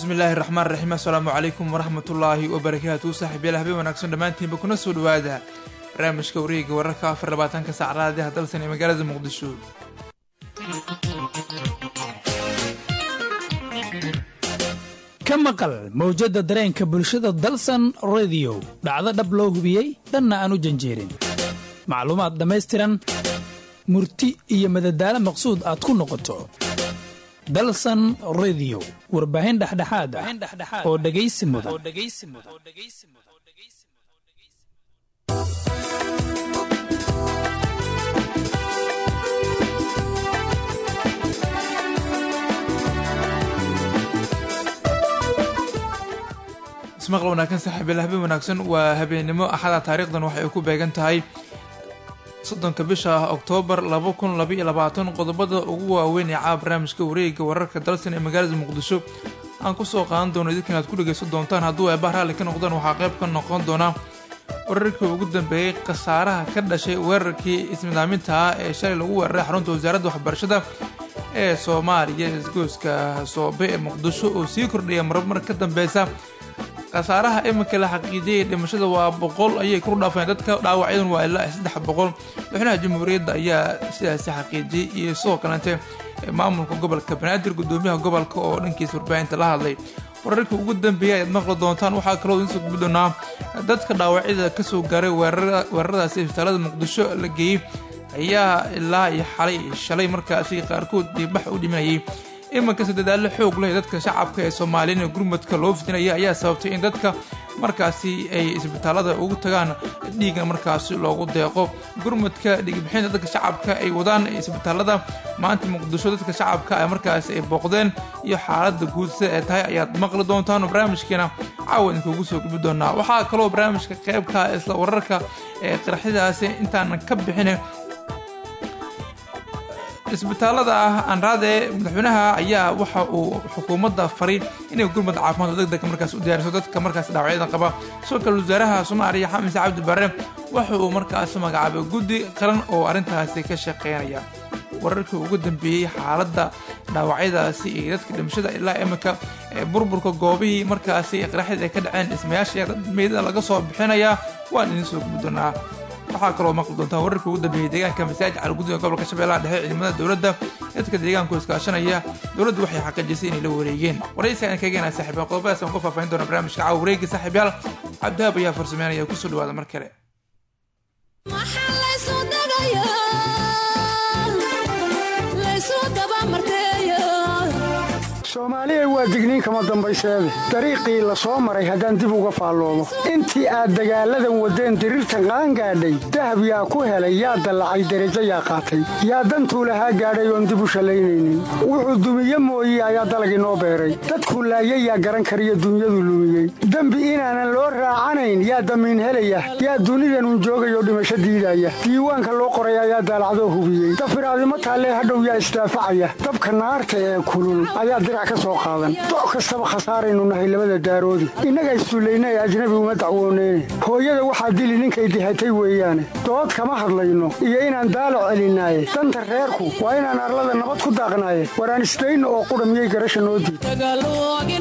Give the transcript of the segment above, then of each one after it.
bismillaahi raxmaan raxiim assalaamu calaykum waraxmatullaahi wabarakaatu saaxiibyaal habeen wanaagsan dhammaantiinba kuna soo dhawaada barnaamijka wareega wararka afar labaatanka saacadaadiha dalsan ee magaalada muqdisho ka maqal mawjadda dareenka bulshada dalsan rediyo dhacdo dhab loo hubiyey dhanna aan u janjeerin macluumaad dhammaystiran murti iyo madadaalo maqsuud aad ku noqoto dalsan rediyo warbaahin dhexdhexaad ah oo dhegaysi mudan ismaqal wanaagsan saaxiibayaal habeen wanaagsan waa habeennimo axada taariikhdan waxay ku beegan tahay soddonka bisha oktoobar laba kun labaiyo labaatan qodobada ugu waaweyn ee caa barnaamijka wareega wararka dalsan ee magaalada muqdisho aan kusoo qaadan doono idinkan aad ku dhegaysan doontaan hadduu eebaa raalli ka noqdaan waxaa qayb ka noqon doona wararkii ugu dambeeyey khasaaraha ka dhashay weerarkii ismidaaminta ah ee shalay lagu weeraray xarunta wasaaradda waxbarashada ee soomaaliya isgoyska soobe ee muqdisho oo sii kordhaya marmar ka dambeysa khasaaraha iminka la xaqiijiyay dhimashada waa boqol ayay kor dhaafeen dadka dhaawacyadan waa ilaa saddex boqol madaxweynaha jamhuuriyadda ayaa sidaasi xaqiijiyey iyo sidoo kalente maamulka gobolka banaadir gudoomiyaha gobolka oo dhankiisa warbaahinta la hadlay wararkii ugu dambeeyay ayaad maqli doontaan waxaa kaloo idiin soo gubi doonaa dadka dhaawacyada kasoo gaaray weeraradaasi isbitaalada muqdisho la geeyey ayaa ilaa iyo xalay shalay markaasi qaarkood dhiibax u dhimanayay imankasta dadaallo xoog leh dadka shacabka ee soomaaliyana gurmadka loo fidinaya ayaa sababtay in dadka markaasi ay isbitaalada ugu tagaan dhiiga markaasi loogu deeqo gurmadka dhiigbixinta dadka shacabka ay wadaan isbitaalada maanta muqdisho dadka shacabka ay markaasi ay booqdeen iyo xaalada guud sida ay tahay ayaad maqli doontaan barnaamijkeena caawa idinkuugu soo gubi doonaa waxaa kaloo barnaamijka qeybka isla wararka ee qaraxyadaasi intaanan ka bixin isbitaalada ah anraade madaxweynaha ayaa waxa uu xukuumadda faray inay gurmad caafimaad deg deg markaas u diyaariso dadka markaas dhaawacyadan qaba sidoo kale wasaaraha soomaaliya xamise cabdi bare waxa uu markaas magacaabay guddi qaran oo arrintaasi ka shaqeynaya wararkii ugu dambeeyey xaaladda dhaawacyadaasi iyo dadka dhimashada ilaa iminka burburka goobihii markaasi qaraxyada ay ka dhaceen dhismayaasha meydada laga soo bixinayaa waan idiin soo gubi doonaa waxaa kaloo maqli doontaan wararkii ugu dambeeyey deegaanka masaajid calgudud ee gobolka shabeellaha dhexe ciidamada dowladda dadka deegaanku iskaashanaya dowladdu waxay xaqiijisay inay la wareegeen waraysi aan kageena saaxiibyaal qodobadaas aan ku faahfaahin doona barnaamijka caawa wareegi saaxiibyaal cabdihaab ayaa farsameynaya kusoo dhawaada mar kale soomaaliya waa digniin kama dambayseede dariiqii la soo maray haddaan dib uga faalloomo intii aad dagaalladan waddeen diriirtan qaangaadhay dahab yaa ku helay yaa dallacay derajo yaa qaatay yaa dantuu lahaa gaadhay oon dib u shallaynaynin wuxuu dumiye mooye ayaa dalagii noo beeray dadkuu laayay yaa garan kariyo dunyadu lumiyey dembi inaanan loo raacanayn yaa damiin helaya yaa dunidanun joogayoo dhimasho diidaya diiwaanka loo qoray ayaa daalacdoo hubiyey dafiraadimo taallee hadhow yaa isdaafacaya dabka naarta ee kulul ayaa dirac doc kastaba khasaaraynu nahay labada daaroodi innaga issullayna ee ajnabi uma dacwooneyne hooyada waxaa dili ninkay dihatay weeyaane dood kama hadlayno iyo inaan daalo celinaaye danta reerku waa inaan arlada nabad ku daaqnaaye waraan isdayno oo qudha miyay garasha noo diid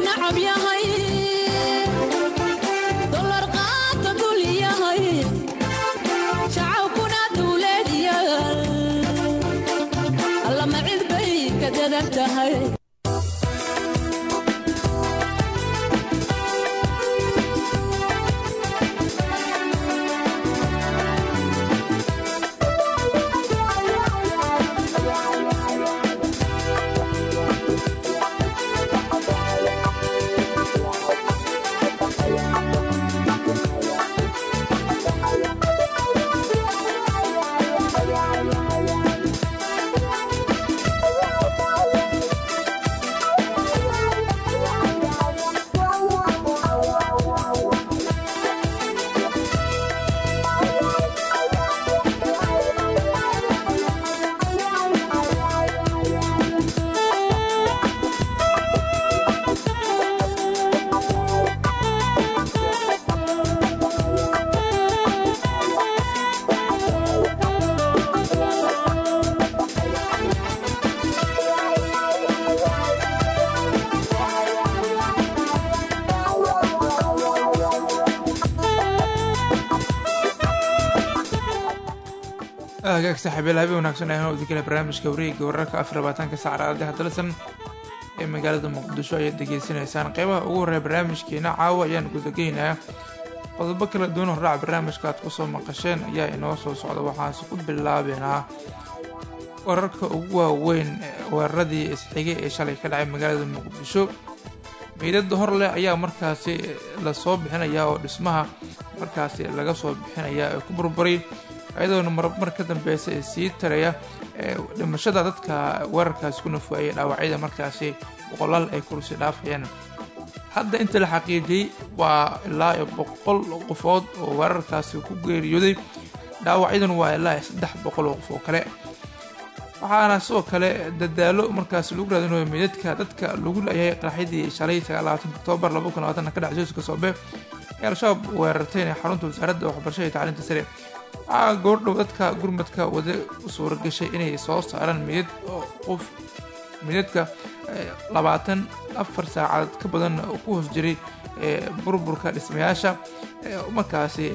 hagaag saaxiibeel habe wanaagsan ayaan udikale barnaamijka wareega wararka afar labaatanka sac raadiyaha dalsan ee magaalada muqdisho ayaad degeysanaysaan qeybaha ugu horreeya barnaamijkeena caawa ayaan gudageynayaa qodobo kala duwan horaac barnaamijka aad kusoo maqasheen ayaa inoo soo socda waxaanse ku bilaabeynaa wararka ugu waaweyn weeraradii isxigay ee shalay ka dhacay magaalada muqdisho meydada hor leh ayaa markaasi lasoo bixinayaa oo dhismaha markaasi laga soo bixinayaa ee ku burburay iyadoona marmar ka dambeysa ee sii taraya dhimashada dadka weerarkaasi ku nafuayay dhaawacyada markaasi boqolaal ay kursi dhaafayaan hadda inta la xaqiijiyey waa ilaa iyo boqol qofood oo weerarkaasi ku geeriyooday dhaawacyaduna waa ilaa iyo saddex boqol oo qof oo kale waxaana sidoo kale dadaalo markaasi lagu raadinayo meydadka dadka lagu layahay qaraxyadii shalay sagaalaaatan oktoobar laba kun labaatan ka dhacay jooska soobe ee al-shabaab weerartayna xarunta wasaaradda waxbarashada iyo tacliinta sare waxaa goordhow dadka gurmadka wada u suura gashay inay soo saaraan meydad qof meydadka labaatan afar saacadood ka badan ku hoos jiray burburka dhismayaasha markaasi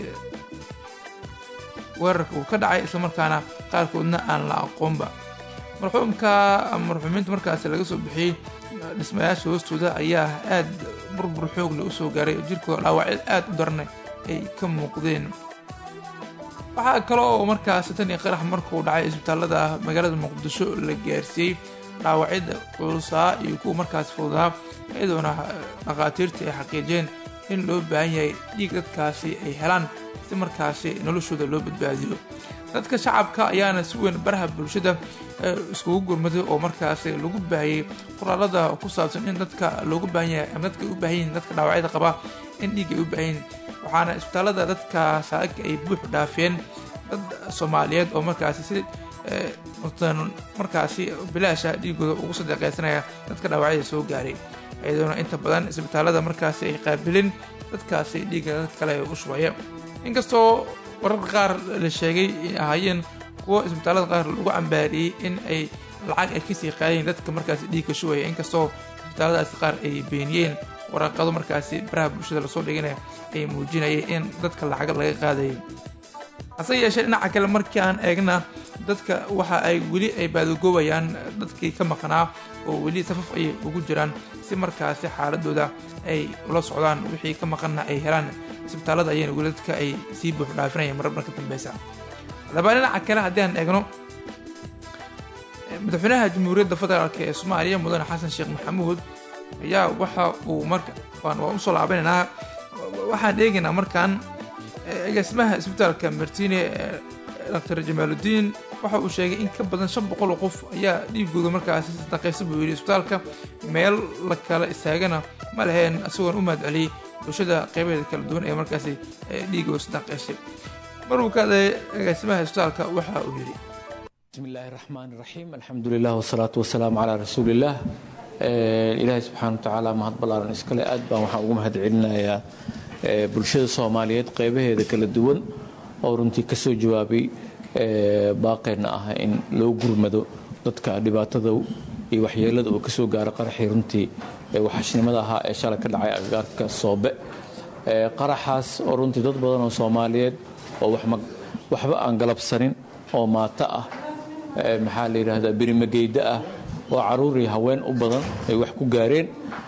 weerarka uu ka dhacay islamarkaana qaarkoodna aan la aqoonba marxuumka marxuumiinta markaasi laga soo bixiyey dhismayaasha hoostooda ayaa aad burbur xoogle usoo gaaray oo jirkooda dhaawacyo aad u darana ay ka muuqdeen waxaa kale oo markaasi tan iyo qarax markuu dhacay isbitaalada magaalada muqdisho la gaarsiiyey dhaawacyada culusaa iyo kuwa markaasi fududaa iyadoona dhakhaatiirta ay xaqiijiyeen in loo baahan yahay dhiig dadkaasi ay helaan si markaasi noloshooda loo badbaadiyo dadka shacabka ayaana si weyn baraha bulshada iskugu gurmaday oo markaasi lagu baahiyey qoraalada ku saabsan in dadka loogu baahan yahay ama dadka ay u baahan yihiin dadka dhaawacyada qaba in dhiig ay u baahan yihiin waxaana isbitaalada dadka saaka ay buux dhaafeen dad soomaaliyeed oo markaasi si markaasi bilaasha dhiigooda ugu sadeeqeysanaya dadka dhaawacyada soo gaaray iyadoona inta badan isbitaalada markaasi ay qaabilin dadkaasi dhiigga dad kale u shubaya inkastoo wararka qaar la sheegay in ahaayeen kuwo isbitaalada qaar lagu cambaariyey in ay lacag ay kasii qaadayen dadka markaasi dhiigga shubaya inkastoo isbitaaladaasi qaar ay beeniyeen waraqado markaasi baraha bulshada lasoo dhiganaya ay muujinayay in dadka lacag laga qaadayay hase yeeshee dhinaca kale markii aan eegna dadka waxa ay weli ay baadagoobayaan dadkii ka maqnaa oo weli safaf ayay ugu jiraan si markaasi xaaladooda ay ula socdaan wixii ka maqanna ay helaan isbitaalada ayayna weli dadka ay sii buux dhaafinayaan marar marka dambeysa haddaba dhinaca kale haddii aan eegno madaxweynaha jamhuuriyadda federaalk ee soomaaliya mudane xasan sheekh maxamuud ayaa waxa uu marka waan usoo laabanaynaa waxaan eegaynaa markaan agaasimaha isbitaalka martine dr jamaaludiin waxa uu sheegay in ka badan shan boqol oo qof ayaa dhiigooda markaasi sadaqaysa buu yidhi isbitaalka meel la kala istaagana ma laheen isagoon u mahad celiyey bulshada qeybaheeda kala duwan ee markaasi dhiigooda sadaqaysay maruu ka hadlay agaasimaha isbitaalka waxa uu yidhi bismi illaahi raxmaan raxiim alxamdu lilah wasalaatu wasalaamu calaa rasuuliillah ilaahay subxaana wa tacaala mahad ballaaran iskale aad baan waxaan ugu mahad celinayaa bulshada soomaaliyeed qeybaheeda kala duwan oo runtii ka soo jawaabay baaqeenna ah in loo gurmado dadka dhibaatada iyo waxyeelada uu ka soo gaaro qaraxii runtii waxashnimada ahaa ee shalay ka dhacay agagaarka soobe qaraxaas oo runtii dad badan oo soomaaliyeed oo waxba aan galabsanin oo maato ah maxaa la yidhaahdaa birimageyda ah oo caruur iyo haween u badan ay wax ku gaareen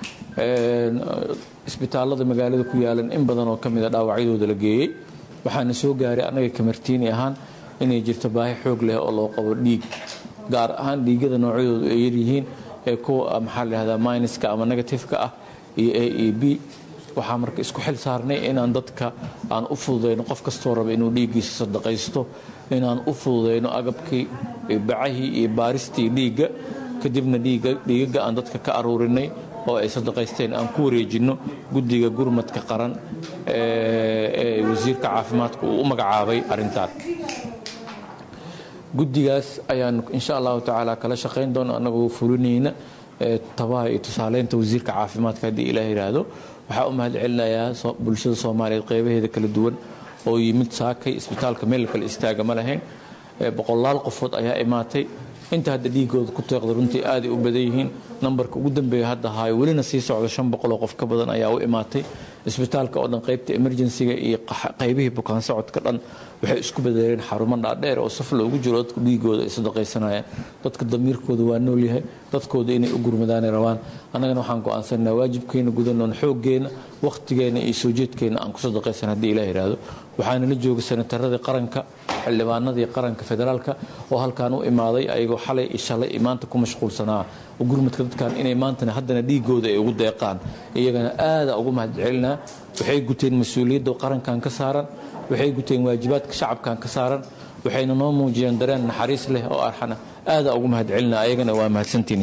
isbitaalada magaalada ku yaalan in badan oo ka mida dhaawacyadooda la geeyey waxaana soo gaaray annaga kamartiini ahaan inay jirto baahi xoog leh oo loo qabo dhiig gaar ahaan dhiigyada noocyadoodu ay yaryihiin ee kuwa maxaa la yihahdaa minuska ama negatifeka ah iyo a e b waxaa marka isku xil saarnay inaan dadka aan u fududayno qof kastoo raba inuu dhiiggiisa sadaqaysto inaan u fududayno agabkii bacahii iyo baaristii dhiigga kadibna dhiigaga aan dadka ka aruurinay oo ay sadaqaysteen aan ku wareejinno guddiga gurmadka qaran ee wasiirka caafimaadka uu u magacaabay arrintaan guddigaas ayaanu insha allahu tacaala kala shaqayn doona annagoo fulinayna tabaha iyo tusaaleynta wasiirka caafimaadka haddii ilaah yidhaahdo waxaa u mahad celinayaa bulshada soomaaliyeed qeybaheeda kala duwan oo yimid saakay isbitaalka meel kale istaaga ma lahayn boqolaal qofood ayaa imaatay inta hadda dhiigooda ku teeqda runtii aaday u badan yihiin nambarka ugu dambeeya hadda haayo welina sii socda shan boqoloo qof ka badan ayaa u imaatay isbitaalka oo dhan qaybta emergensiga iyo qaybihii bukaan socodka dhan waxay isku bedeleen xarumo dhaadheer oo saf loogu jiro dadku dhiigooda ay sadaqaysanayaan dadka damiirkooda waa nool yahay dadkooda inay u gurmadaanay rabaan annagana waxaan go'aansanaa waajibkeena gudanoon xooggeena wakhtigeena iyo soo jeedkeena aan ku sadaqaysan haddii ilah yidhaahdo waxaana la jooga senataradii qaranka xildhibaanadii qaranka federaalka oo halkaan u imaaday ayagoo xalay iyo shalay iyo maanta ku mashquulsanaa gurmadka dadkan inay maantana haddana dhiigooda ay ugu deeqaan iyagana aada ugu mahadcelinaa waxay guteen mas-uuliyadda qarankan ka saaran waxay guteen waajibaadka shacabkan ka saaran waxayna noo muujiyeen dareen naxariis leh oo arxana aada ugu mahadcelinaa ayagana waa mahadsantiin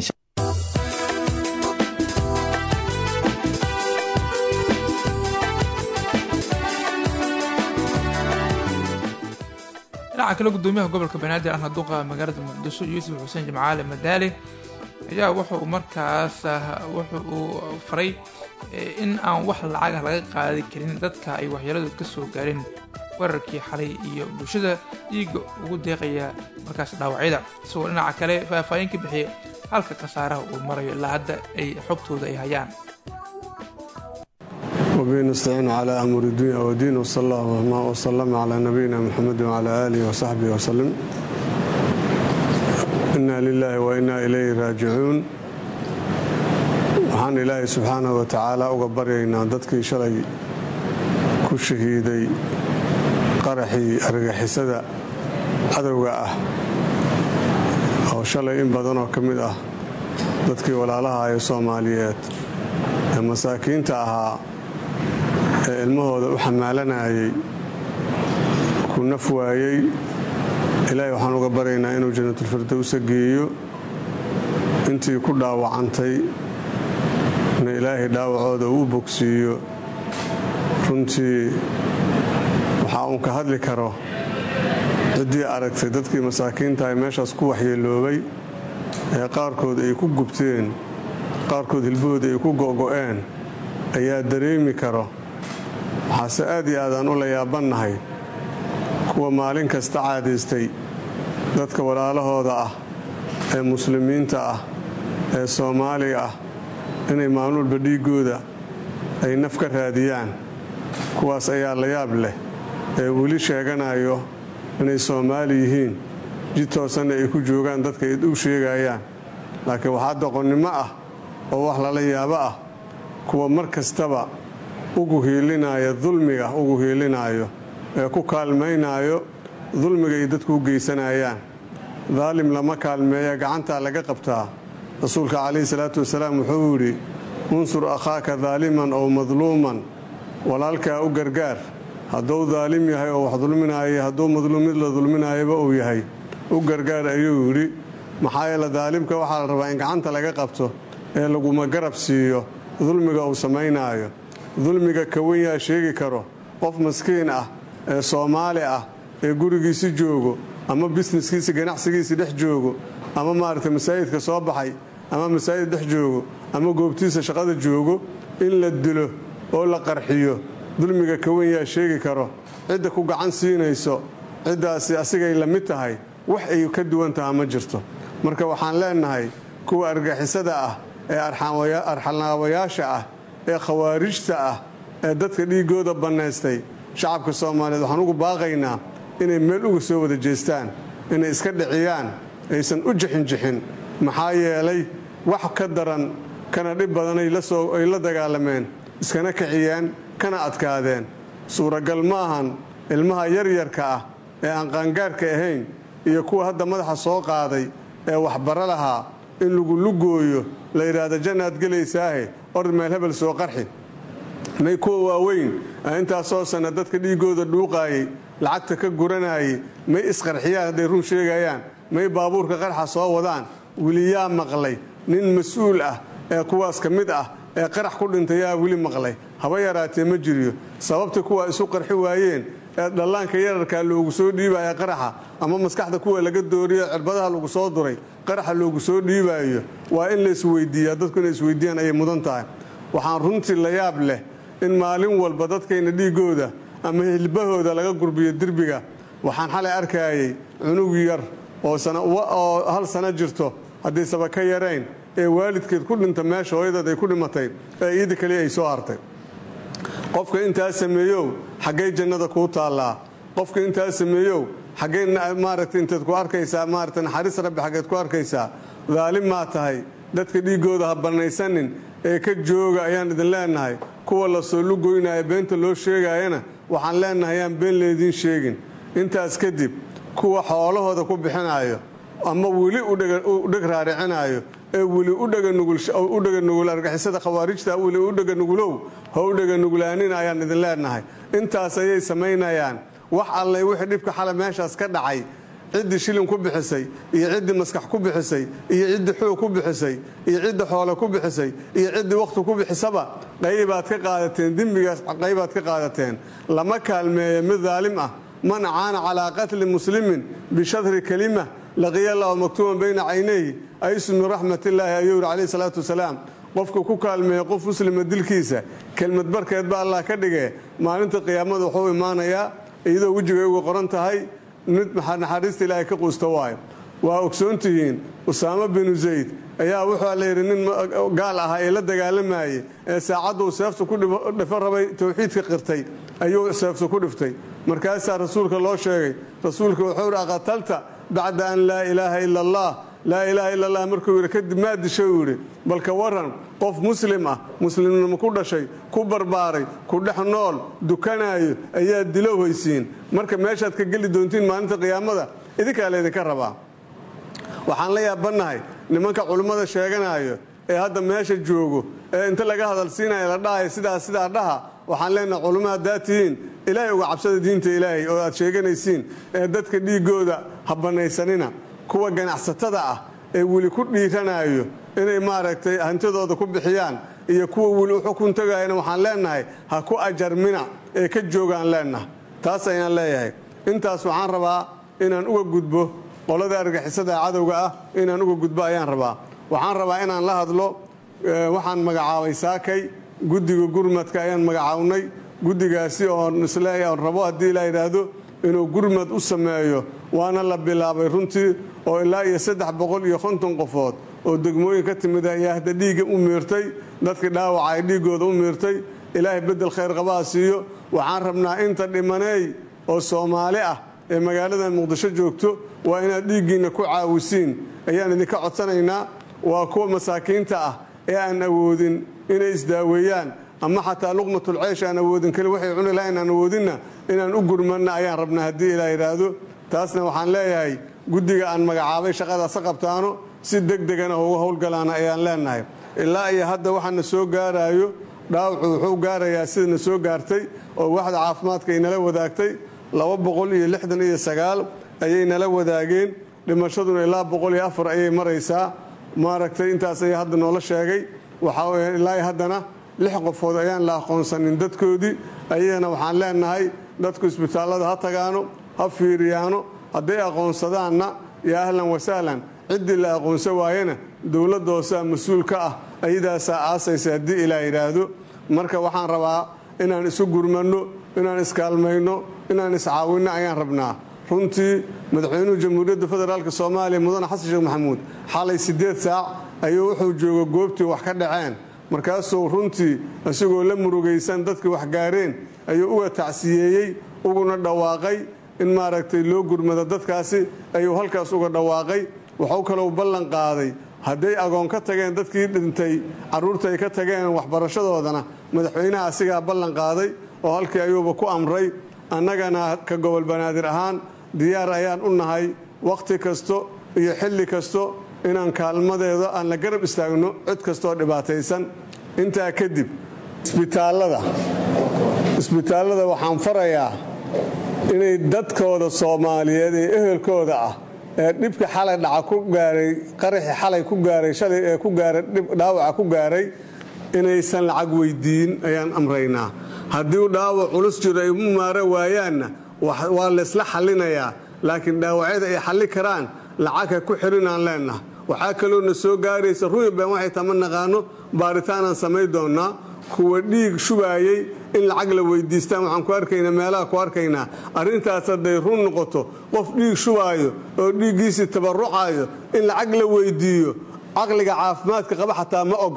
dhinaca kale gudoomiyaha gobolka banaadir ahna duqa magaalada muqdisho yuusuf xuseen jimcaale madaali ayaa wuxuu markaas wuxu uu faray in aan wax lacagah laga qaadi karin dadka ay waxyeeladu ka soo gaareen weerarkii xalay iyo bulshada dhiiga ugu deeqaya markaas dhaawacyada isagoo dhinaca kale faahfaahin ka bixiyay halka khasaaraha uu marayo ilaa hadda ay xogtooda ay hayaan وبه نستعين على أمر الدنيا والدين وصلى الله وسلم على نبينا محمد وعلى آله وصحبه وسلم إنا لله وإنا إليه راجعون waxaan ilaahay subxaanaه wa tacaala uga baryaynaa dadkii shalay ku shahiiday qaraxii argagixisada cadowga ah oo shalay in badanoo ka mid ah dadkii walaalaha ee soomaaliyeed ee masaakiinta ahaa ee ilmahooda u xamaalanayay ku naf waayey ilaahay waxaan uga baryaynaa inuu jannatulfirdowsa geeyo intii ku dhaawacantay na ilaahay dhaawacooda uu bogsiiyo runtii waxaa uun ka hadli karo ciddii aragtay dadkii masaakiinta ay meeshaas ku waxyeeloobay ee qaarkood ay ku gubteen qaarkood hilbahooda ay ku go'go'een ayaa dareemi karo waxaase aad iyo aadaan u la yaabannahay kuwa maalin kasta caadaystay dadka walaalahooda ah ee muslimiinta ah ee soomaaliga ah inay maalin walba dhiiggooda ay naf ka raadiyaan kuwaas ayaa la yaab leh ee weli sheeganayo inay soomaali yihiin jid toosanna ay ku joogaan dadka ay u sheegayaan laakiin waxaa doqonnimo ah oo wax lala yaabo ah kuwa mar kastaba ugu hiilinaya dulmiga ugu hiilinaayo ee ku kaalmaynaayo dulmiga ay dadku u geysanayaan daalim lama kaalmeeya gacantaa laga qabtaa rasuulka calayhi salaatu wasalaam wuxuu yidhi unsur akhaaka daaliman ow madluuman walaalkaa u gargaar hadduu daalim yahay oo wax dulminaaya hadduu madluum mid la dulminaayaba uu yahay u gargaar ayuu yidhi maxaa yeele daalimka waxaa la rabaa in gacanta laga qabto ee laguma garab siiyo dulmiga uu samaynaayo dulmiga kawan yaa sheegi karo qof maskiin ah ee soomaali ah ee gurigiisi joogo ama bisneskiisi ganacsigiisi dhex joogo ama maaragtay masaajidka soo baxay ama masaajid dhex joogo ama goobtiisa shaqada joogo in la dilo oo la qarxiyo dulmiga kawan yaa sheegi karo cidda ku gacan siinayso ciddaasi asigay la mid tahay wax ay ka duwan taha ma jirto marka waxaan leennahay kuwa argixisada ah ee arxalnaawayaasha ah ee khawaarijta ah ee dadka dhiiggooda bannaystay shacabka soomaaliyeed waxaan ugu baaqaynaa inay meel uga soo wada jeestaan inay iska dhiciyaan aysan u jixinjixin maxaa yeelay wax ka daran kana dhib badan ay la dagaalameen iskana kiciyeen kana adkaadeen suuragal ma ahan ilmaha yaryarka ah ee aan qaangaarka ahayn iyo kuwa hadda madaxa soo qaaday ee waxbaro lahaa in lagu lugooyo la yidhaahdo jannaad gelaysaahe ord meel hebel soo qarxi may kuwa waaweyn ee intaasoo sanna dadka dhiiggooda dhuuqaayay lacagta ka guranayay may isqarxiyaan hadday run sheegayaan may baabuurka qarxa soo wadaan weli yaa maqlay nin mas-uul ah ee kuwaas ka mid ah ee qarax ku dhintay yaa weli maqlay haba yaraatee ma jiriyo sababta kuwa isu qarxi waayeen ee dhallaanka yararkaa loogu soo dhiibaya qaraxa ama maskaxda kuwa laga dooriyo cirbadaha lagu soo duray qaraxa loogu soo dhiibaayo waa in la isweydiiyaa dadku inay isweydiiyaan ayay mudan tahay waxaan runtii la yaab leh in maalin walba dadkayna dhiiggooda ama hilbahooda laga gurbiyo derbiga waxaan xalay arkayay cunug yar oo hal sano jirto haddaysaba ka yarayn ee waalidkeed ku dhinta meesha hooyadeed ay ku dhimatay ee iida kaliya ay soo hartay qofka intaa sameeyow xaggay jannada kuu taallaa qofka intaa sameeyow xaggee maaragtay intaad ku arkaysaa maaragtay naxariis rabbi xaggeed ku arkaysaa daalim maa tahay dadka dhiiggooda ha bannaysanin ee ka jooga ayaan idin leenahay kuwa la soo lugoynaya beenta loo sheegaayana waxaan leenahay ayaan been leediin sheegin intaas kadib kuwa xoolahooda ku bixinaayo ama weli u dheg raaricinaayo ee weli u dhaganugul argixisada khawaarijta weli u dhaganugulow ha u dhaganugulaanin ayaan idin leenahay intaas ayay samaynayaan wax allay wixii dhibka xala meeshaas ka dhacay ciddii shilin ku bixisay iyo ciddii maskax ku bixisay iyo ciddii xoog ku bixisay iyo ciddii xoole ku bixisay iyo ciddii wakhti ku bixisaba qaybaad ka qaadateen dembigaas qaybaad ka qaadateen lama kaalmeeyo mid daalim ah man acaana calaa qatli muslimin bishadri kelima laqiya allahu maktuuban bayna caynayhi aysu min raxmatillaahi ayuu yidhi calayhi salaatu wasalaam qofka ku kaalmeeya qof muslima dilkiisa kelmad barkeed ba allah ka dhigee maalinta qiyaamada wuxuu imaanayaa iyadoo wejigay uga qoran tahay mid naxariista ilaahay ka quusta waayo waa ogsoontihiin usaamo binu zayd ayaa wuxuu layidhi nin gaal ahaa ee la dagaalamayey ee saacadduu seefta ku dhifo rabay towxiidka qirtay ayuu seefta ku dhiftay markaasaa rasuulka loo sheegay rasuulka wuxuu yidhi aqatalta bacda an laa ilaaha ila allah laa ilaaha ila allah markuu yidhi kadib maa dishay uu yidhi balka waran qof muslim ah muslimnimo ku dhashay ku barbaaray ku dhex nool dukanaayo ayaa dilow haysiin marka meeshaad ka geli doontiin maalinta qiyaamada idinkaa laydinka rabaa waxaan la yaabannahay nimanka culimmada sheeganaayo ee hadda meesha joogo ee inta laga hadalsiinaya la dhahayo sidaas sidaa dhaha waxaan leenahay culummo haddaad tihiin ilaahay uga cabsada diinta ilaahay oo aad sheeganaysiin ee dadka dhiiggooda ha bannaysanina kuwa ganacsatada ah ee weli ku dhiiranaayo inay maaragtay hantidooda ku bixiyaan iyo kuwa weli u xukun tagayana waxaan leenahay ha ku ajarmina ee ka joogaan leenaha taas ayaan leeyahay intaas waxaan rabaa inaan uga gudbo qolada argixisada cadowga ah inaan uga gudbo ayaan rabaa waxaan rabaa inaan la hadlo waxaan magacaabay saakay guddiga gurmadka ayaan magacawnay guddigaasi oon isleeyahay oon rabo haddii la yidhaahdo inuu gurmad u sameeyo waana la bilaabay runtii oo ilaa iyo saddex boqol iyo konton qofood oo degmooyin ka timid ayaa hadda dhiigga u miirtay dadkii dhaawaca ay dhiiggooda u miirtay ilaahay beddel khayr qabaa siiyo waxaan rabnaa inta dhimaneey oo soomaali ah ee magaalada muqdisho joogto waa inaad dhiiggiinna ku caawisiin ayaan idinka codsanaynaa waa kuwa masaakiinta ah ee aan awoodin inay isdaaweeyaan ama xataa luqmatulceysh aan awoodin keli waxay cuni lahayn aan awoodinna inaan u gurmanna ayaan rabnaa haddii ilaa yidhaahdo taasna waxaan leeyahay guddiga aan magacaabay shaqadaasa qabtaano si deg degana uga howlgalaana ayaan leenahay ilaa iyo hadda waxaana soo gaaraayo dhaawacu wuxuu gaarayaa sidana soo gaartay oo waxda caafimaadka ay nala wadaagtay laba boqol iyo lixdan iyo sagaal ayay nala wadaageen dhimashaduna ilaa boqol iyo afar ayay maraysaa maaragtay intaas ayaa hadda noola sheegay waxaa ilaa haddana lix qofood ayaan la aqoonsanin dadkoodii ayagana waxaan leenahay dadku isbitaallada ha tagaano ha fiiriyaano hadday aqoonsadaanna yaa ahlan wasahlan ciddii la aqoonsan waayana dowladda hoosaa mas-uul ka ah ayadaasaa aasaysa haddii ilaa yidhaahdo marka waxaan rabaa inaan isu gurmanno inaan iskaalmayno inaan iscaawinno ayaan rabnaa runtii madaxweynuhu jamhuuriyadda federaalk soomaaliya mudane xasan sheekh maxamuud xalay siddeed saac ayuu wuxuu jooga goobtii wax ka dhaceen markaasuu runtii isagoo la murugaysan dadkii wax gaareen ayuu uga tacsiyeeyey uguna dhawaaqay in maaragtay loo gurmado dadkaasi ayuu halkaas uga dhawaaqay waxuu kalou ballan qaaday hadday agoon ka tageen dadkii dhintay carruurta ay ka tageen waxbarashadoodana madaxweynaha asigaa ballan qaaday oo halkii ayuuba ku amray annagana ka gobol banaadir ahaan diyaar ayaan u nahay wakhti kasto iyo xilli kasto inaan kaalmadeeda aan la garab istaagno cid kastooo dhibaataysan intaa kadib isbitaallada isbitaallada waxaan farayaa inay dadkooda soomaaliyeed ee ehelkooda ah ee dhibka xalay dhaca ku gaaray qaraxii xalay ku gaaray shalay ee ku gaaray dhaawaca ku gaaray inaysan lacag weydiin ayaan amraynaa haddii dhaawac culus jiro ay u maara waayaanna waa laysla xallinayaa laakiin dhaawacyada ay xalli karaan lacag ha ku xirinaan leennaha waxaa kaloo na soo gaaraysa ruuban waxay tama naqaano baaritaanaan samayn doonnaa kuwa dhiig shubaayey in lacag la weydiistaan waxaan ku arkaynaa meelaha ku arkaynaa arrintaas hadday run noqoto qof dhiig shubaayo oo dhiiggiisii tabarucayo in lacag la weydiiyo caqliga caafimaadka qaba xataa ma ogola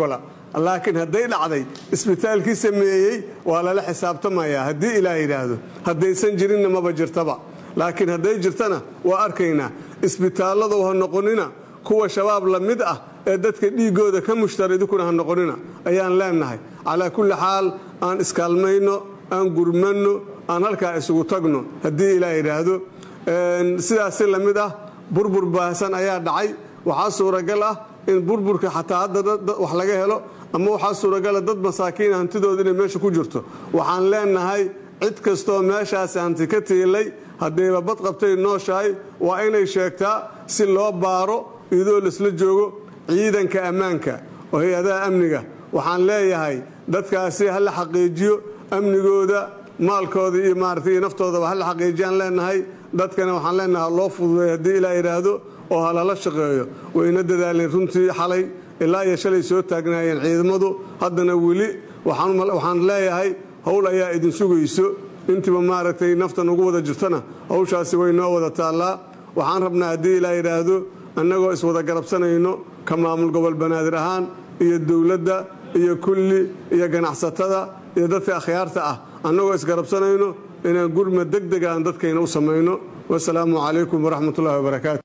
laakiin hadday dhacday isbitaalkii sameeyey waa lala xisaabtamayaa haddii ilaah yidhaahdo haddaysan jirinna maba jirtaba laakiin hadday jirtana waa arkaynaa isbitaalladow ha noqonina kuwa shabaab la mid ah ee dadka dhiiggooda ka mushtara idinkuna ha noqonina ayaan leennahay calaa kulli xaal aan iskaalmayno aan gurmanno aan halkaa isugu tagno haddii ilaah yidhaahdo sidaasi la mid ah burbur baahsan ayaa dhacay waxaa suuragal ah in burburka xataa hadda wax laga helo ama waxaa suuragala dad masaakiina hantidooda inay meesha ku jirto waxaan leennahay cid kastoo meeshaasi hanti ka tiilay haddayba bad qabtay nooshahay waa inay sheegtaa si loo baaro iyadoo laisla joogo ciidanka ammaanka oo hay-adaha amniga waxaan leeyahay dadkaasi ha la xaqiijiyo amnigooda maalkooda iyo maarata iyo naftoodaba ha la xaqiijiyaan leennahay dadkana waxaan leennahay ha loo fududeeyo haddii ilaa yidhaahdo oo ha lala shaqeeyo wayna dadaaleen runtii xalay ilaa iyo shalay soo taagnaayeen ciidamadu haddana weli waxaan leeyahay howl ayaa idin sugayso intiiba maaragtay naftan ugu wada jirtana hawshaasi way noo wada taallaa waxaan rabnaa haddii ilaa yidhaahdo annagoo iswada garabsanayno ka maamul gobol banaadir ahaan iyo dowladda iyo kulli iyo ganacsatada iyo dadka akhyaarta ah annagoo isgarabsanayno inaan gurma deg deg aan dadkayna u samayno wasalaamu calaykum waraxmatullahi wabarakaatu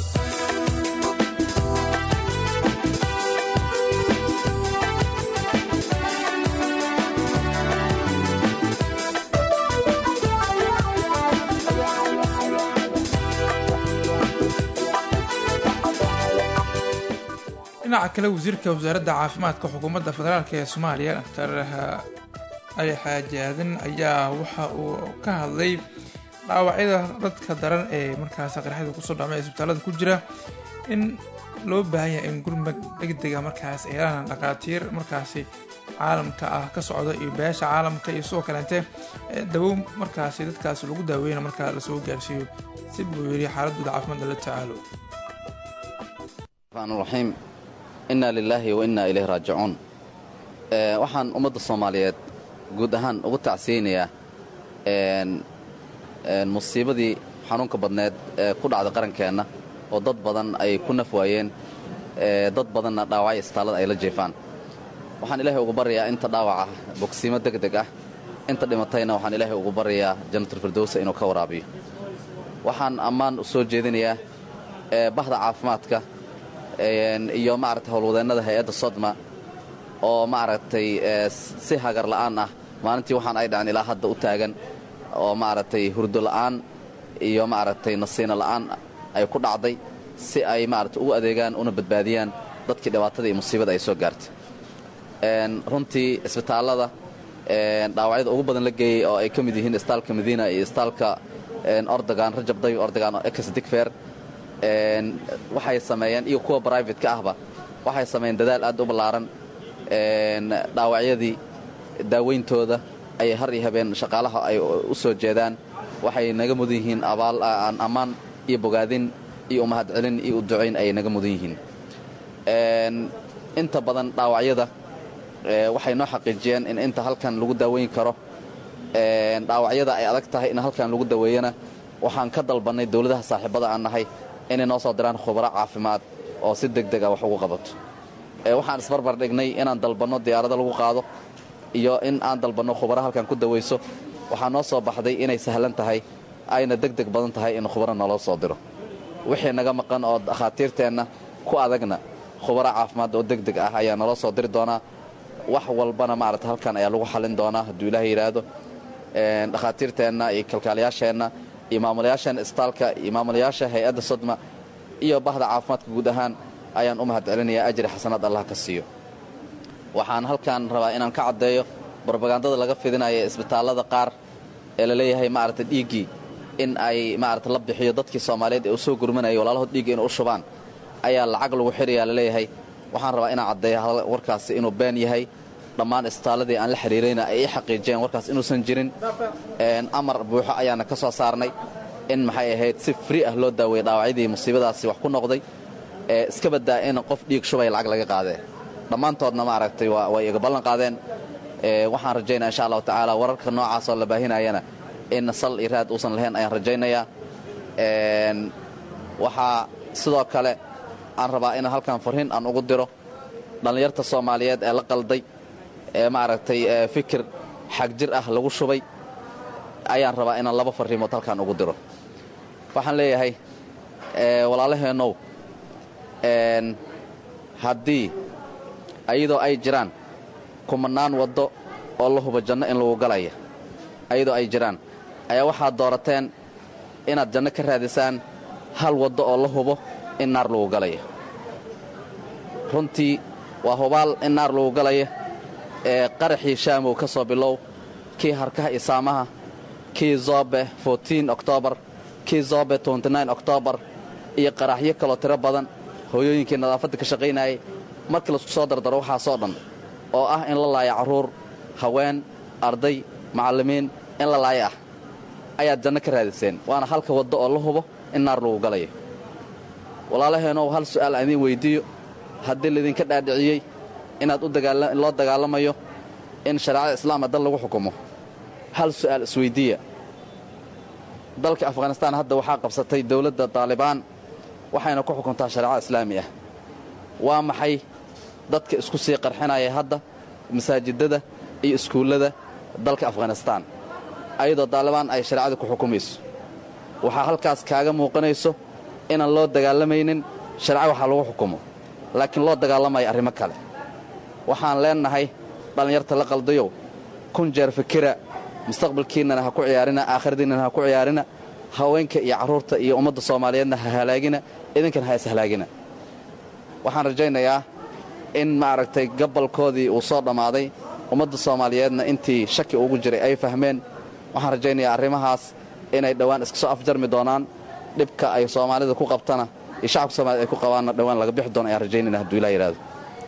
dhinaca kale wasiirka wasaaradda caafimaadka xukuumadda federaalk ee soomaaliya doctor ali xaaji aadan ayaa waxa uu ka hadlay dhaawacyada dadka daran ee markaas qaraxyada kusoo dhacmay isbitaalada ku jira in loo baahan yahay in gurmad degdega markaas ay helaan dhaqaatiir markaasi caalamka ah ka socda iyo beesha caalamka iyo sidoo kaleente dawow markaasi dadkaasi lagu daaweyna markaa lasoo gaarsiiyo si buu yidhi xaaladooda caafimaad lala tacaalo raxiim inna lilaahi wa innaa ilayhi raajicuun waxaan ummadda soomaaliyeed guud ahaan ugu tacsiyeynayaa musiibadii xanuunka badneed ee ku dhacda qarankeenna oo dad badan ay ku naf waayeen dad badanna dhaawacyo istaalada ay la jeefaan waxaan ilaahay ugu baryayaa inta dhaawaca bogsiimo deg deg ah inta dhimatayna waxaan ilaahay ugu baryayaa jannatalfirdowsa inuu ka waraabiyo waxaan ammaan u soo jeedinayaa bahda caafimaadka iyo maaragtay howlwadeennada hay-adda sodma oo maaragtay si hagar la'aan ah maalintii waxaan ay dhaceen ilaa hadda u taagan oo maaragtay hurdo la'aan iyo maaragtay nasiino la'aan ay ku dhacday si ay maaragtay ugu adeegaan una badbaadiyaan dadkii dhibaatada iyo musiibada ay soo gaartay runtii isbitaallada dhaawacyada ugu badan la geeyey oo ay ka mid yihiin istaalka madiina iyo istaalka ordogan rajab dayo ordogan oo ex digfer waxay sameeyeen iyo kuwa brivatka ahba waxay sameeyeen dadaal aad u ballaaran dhaawacyadii daaweyntooda ayay har iyo habeen shaqaalaha ay u soo jeedaan waxay naga mudan yihiin abaal ammaan iyo bogaadin iyo umahadcelin iyo uducayn ayay naga mudan yihiin inta badan dhaawacyada waxay noo xaqiijiyeen in inta halkan lagu daaweyn karo dhaawacyada ay adag tahay in halkan lagu daweeyana waxaan ka dalbannay dowladaha saaxiibada aan nahay inay noo soo diraan khubaro caafimaad oo si deg deg ah wax ugu qabato waxaan isbarbar dhignay inaan dalbanno diyaarado lagu qaado iyo in aan dalbanno khubaro halkan ku dawayso waxaa noo soo baxday inay sahlan tahay ayna deg deg badan tahay in khubaro naloo soo diro wixii naga maqan oo dhakhaatiirteenna ku adagna khubaro caafimaad oo deg deg ah ayaa naloo soo diri doonaa wax walbana maarata halkan ayaa lagu xallin doonaa hadduu ilaaha yidhaahdo dhakhaatiirteenna iyo kalkaalayaasheenna iyo maamulayaasheenna isbitaalka iyo maamulayaasha hay-adda sodma iyo bahda caafimaadka guud ahaan ayaan u mahad celinayaa ajri xasanaad allah ka siiyo waxaan halkan rabaa inaan ka caddeeyo brobagandada laga fidinaya isbitaallada qaar ee la leeyahay maarata dhiiggii in ay maarata la bixiyo dadkii soomaaliyeed ee u soo gurmanayay walaalahood dhiigga inay u shubaan ayaa lacag lagu xidhayaa la leeyahay waxaan rabaa inaan caddeeyo warkaasi inuu been yahay dhammaan isbitaalladii aan la xidhiirayna ay ii xaqiijiyeen warkaas inuusan jirin amar buuxo ayaana ka soo saarnay in maxay ahayd si fri ah loo daaweeyey dhaawacyadii musiibadaasi wax ku noqday iska baddaa in qof dhiig shubay lacag laga qaadee dhammaantoodna maaragtay way iga ballan qaadeen waxaan rajaynaya insha allahu tacaala wararka noocaasoo la baahinayana in sal iyo raad uusan lahayn ayaan rajaynayaa waxaa sidoo kale aan rabaa in halkan farriin aan ugu diro dhallinyarta soomaaliyeed ee la qalday ee maaragtay fikir xagjir ah lagu shubay ayaan rabaa inaan laba farriimood halkaan ugu diro waxaan leeyahay walaalaheennow haddii ayadoo ay jiraan kumannaan waddo oo la hubo janno in lagu galaya ayadoo ay jiraan ayaa waxaad doorateen inaad janno ka raadisaan hal waddo oo la hubo in naar lagu galaya runtii waa hubaal in naar lagu galaya ee qaraxii shaamow ka soo bilow kii harkaha isaamaha kii zoobe oktoobar kii zoobe oktoobar iyo qaraxyo kaloo tiro badan hooyooyinkii nadaafadda ka shaqaynayay markii laisku soo dardaro waxaasoo dhan oo ah in la laaya carruur haween arday macallimiin in la laaya ah ayaad janno ka raadiseen waana halka waddo oo la hubo in naar lagu galayo walaalaheenow hal su'aal aan idiin weyddiiyo haddii laydinka dhaadhiciyey inaad loo dagaalamayo in shareecada islaama dal lagu xukumo hal su'aal isweyddiiya dalka afghanistaan hadda waxaa qabsatay dawladda daalibaan waxayna ku xukuntaa shareecada islaami ah waa maxay dadka isku sii qarxinaya hadda masaajidada iyo iskuullada dalka afghanistaan ayadoo daalibaan ay shareecada ku xukumayso waxaa halkaas kaaga muuqanayso inaan loo dagaalamaynin shareeco waxaa lagu xukumo laakiin loo dagaalamaya arrimo kale waxaan leennahay dhallinyarta la qaldayow kun jeer fikira mustaqbalkiinnana ha ku ciyaarina aakhiradiinnana ha ku ciyaarina haweenka iyo carruurta iyo ummadda soomaaliyeedna ha halaagina idinkana ha ishalaagina waxaan rajaynayaa in maaragtay gabalkoodii uu soo dhammaaday ummadda soomaaliyeedna intii shaki ugu jiray ay fahmeen waxaan rajaynayaa arrimahaas inay dhowaan iska soo afjarmi doonaan dhibka ay soomaalida ku qabtana iyo shacabka soomaaliyed ay ku qabaanna dhowaan laga bixi doono ayaan rajaynayna hadduu ilaa yidhahdo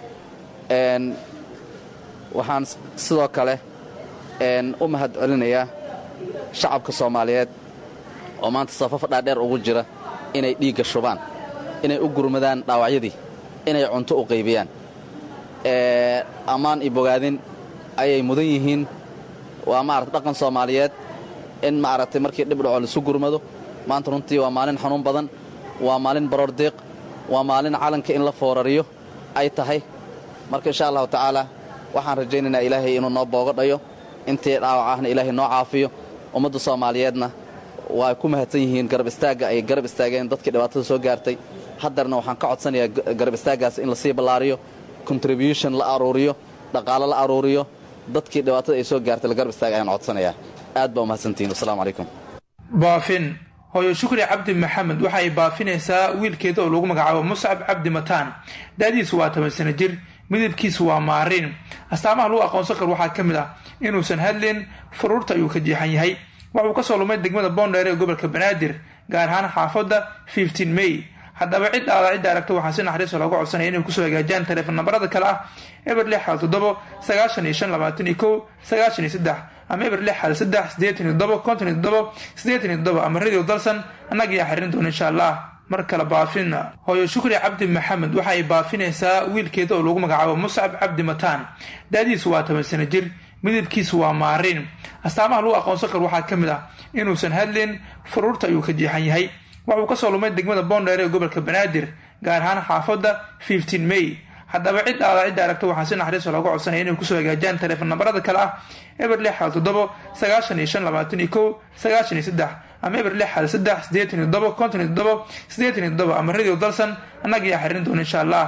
waxaan sidoo kale u mahad celinayaa shacabka soomaaliyeed oo maanta safaf dhaadheer ugu jira inay dhiigga shubaan inay u gurmadaan dhaawacyadii inay cunto u qaybiyaan ammaan iyo bogaadin ayay mudan yihiin waa maarata dhaqan soomaaliyeed in maaragtay markii dhib dhaco laisu gurmado maanta runtii waa maalin xanuun badan waa maalin baroor diiq waa maalin calanka in la foorariyo ay tahay marka insha allahu tacaala waxaan rajaynaynaa ilaahay inuu noo boogo dhayo intii dhaawac ahna ilaahay noo caafiyo ummadda soomaaliyeedna waa ku mahadsan yihiin garab istaagga ay garab istaageen dadkii dhibaatada soo gaartay haddarna waxaan ka codsanayaa garab istaaggaas in lasii ballaariyo contribution la aruuriyo dhaqaalo la aruuriyo dadkii dhibaatada ay soo gaartay la garab istaaga ayaan codsanayaa aad baa umahadsantihiin wasalaamu calaykum baafin hooyo shukri cabdi maxamed waxa ay baafinaysaa wiilkeeda oo lagu magacaabo muscab cabdi mataan da-diisu waa toban sano jir midabkiisu waa maariin astaamaha lagu aqoonsan karo waxaa ka mid ah inuusan hadlin furuurta ayuu ka jeexan yahay waxuu kasoo lumay degmada boondheer ee gobolka banaadir gaar ahaan xaafadda fifteen may haddaba cid aada cidda aragta waxaa si naxariiso looga codsanaya inay kusoo hagaajiyaan taleefon nambarada kale ah eber lix xal toddobo sagaashan iyo shan labaatan iyo kow sagaashan iyo saddex ama eber lix xal saddex siddeetan iyo toddobo konton iyo toddobo siddeetan iyo toddobo ama radio dalsan annaga ayaa xiririn doona insha allah mar kale baafin hooyo shukri cabdi maxamed waxa ay baafinaysaa wiilkeeda oo lagu magacaabo muscab cabdi mataan da-diisu waa toban sano jir midabkiisu waa maariin astaamaha lagu aqoonsan karo waxaa ka mid ah inuusan hadlin furuurta ayuu ka jeexan yahay waxuu kasoo lumay degmada boondheer ee gobolka banaadir gaar ahaan xaafadda fifteen may haddaba cid aada cidda aragta waxaa si naxariiso looga codsanaya inay kusoo hagaajiyaan taleefon nambarada kale ah eber lix xal toddobo sagaashan iyo shan labaatan iyo kow sagaashan iyo saddex ama eber lix xal saddex siddeetan iyo toddobo konton iyo toddobo siddeetan iyo toddobo ama radio dalsan annaga ayaa xiririn doona insha allah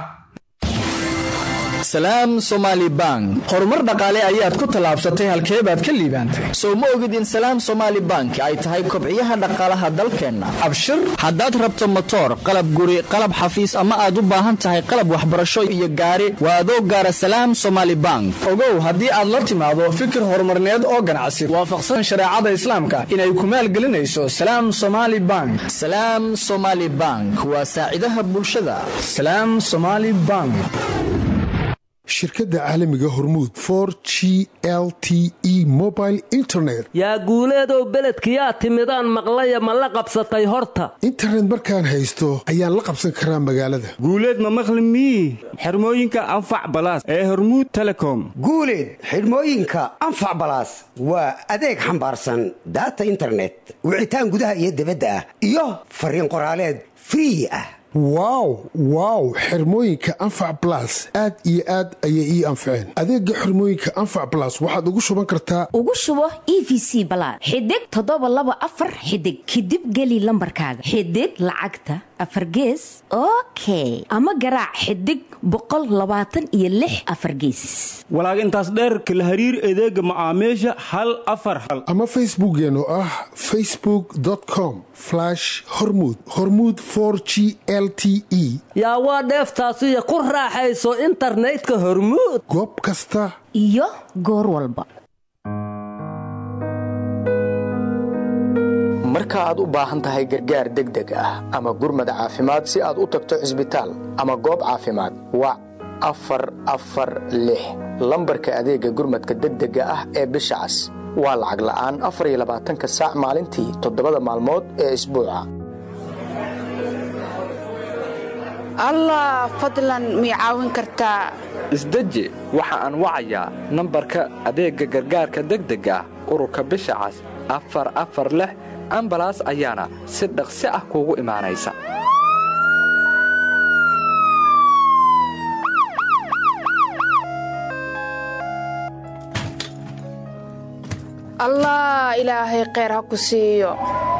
salaam somaali bank horumar dhaqaale ayaad ku tallaabsatay halkee baad ka liibaantay sow ma ogid in salaam somaali bank ay tahay kobciyaha dhaqaalaha dalkeenna abshir haddaad rabto motoor qalab guri qalab xafiis ama aad u baahan tahay qalab waxbarasho iyo gaari waa adoo gaara salaam somaali bank ogow haddii aad la timaado fikir horumarneed oo ganacsi waafaqsan shareecada islaamka inay ku maalgelinayso salaam somaali bank salaam somaali bank waa saacidaha bulshada salaam somaali bank shirkadda caalamiga hormuud for g l t e mobile internet yaa guuleedow beledkiyaa timidaan maqlaya ma la qabsatay horta internet markaan haysto ayaan la qabsan karaa magaalada guuleed ma maqli mii xirmooyinka anfac balaas ee hormuud telecom guuleed xidhmooyinka anfac balaas waa adeeg xambaarsan daata internet wicitaan gudaha iyo dibadda ah iyo fariin qoraaleed free ah wow wow xirmooyinka anfac blas aad iyo aad ayay ii anfaceen adeega xirmooyinka anfac blas waxaad ugu shuban kartaa ugu shubo e v c balaad xidig toddoba laba afar xidig kadib geli lambarkaaga xidig lacagta afar gees okay ama garaac xidig boqol labaatan iyo lix afar geesis walaag intaas dheer kala hariir adeega macaamiisha hal afar hal ama facebookeen oo ah facebook com hormud hormud g l t e yaa waa dheeftaasiyo ku raaxayso internetka hormuud goob kasta iyo goor walba marka aad u baahan tahay gargaar degdeg ah ama gurmad caafimaad si aad u tagto cisbitaal ama goob caafimaad wac afar afar lix lambarka adeega gurmadka degdega ah ee bisha cas waa lacag la'aan afar iyo labaatanka saac maalintii toddobada maalmood ee isbuuca allah fadlan mii caawin kartaa isdeji waxa aan wacayaa nambarka adeegga gargaarka degdega ah ururka bisha cas afar afar lix ambalaas ayaana si dhaqsi ah kuugu imaanaysa allah ilaahay kheyr ha ku siiyo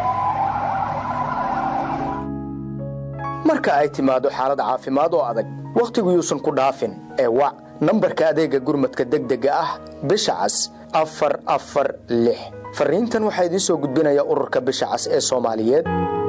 marka ay timaado xaalad caafimaad oo adag wakhtigu yuusan ku dhaafin ee wac nambarka adeegga gurmadka degdega ah bisha cas afar afar lix farriintan waxaa idiin soo gudbinaya ururka bisha cas ee soomaaliyeed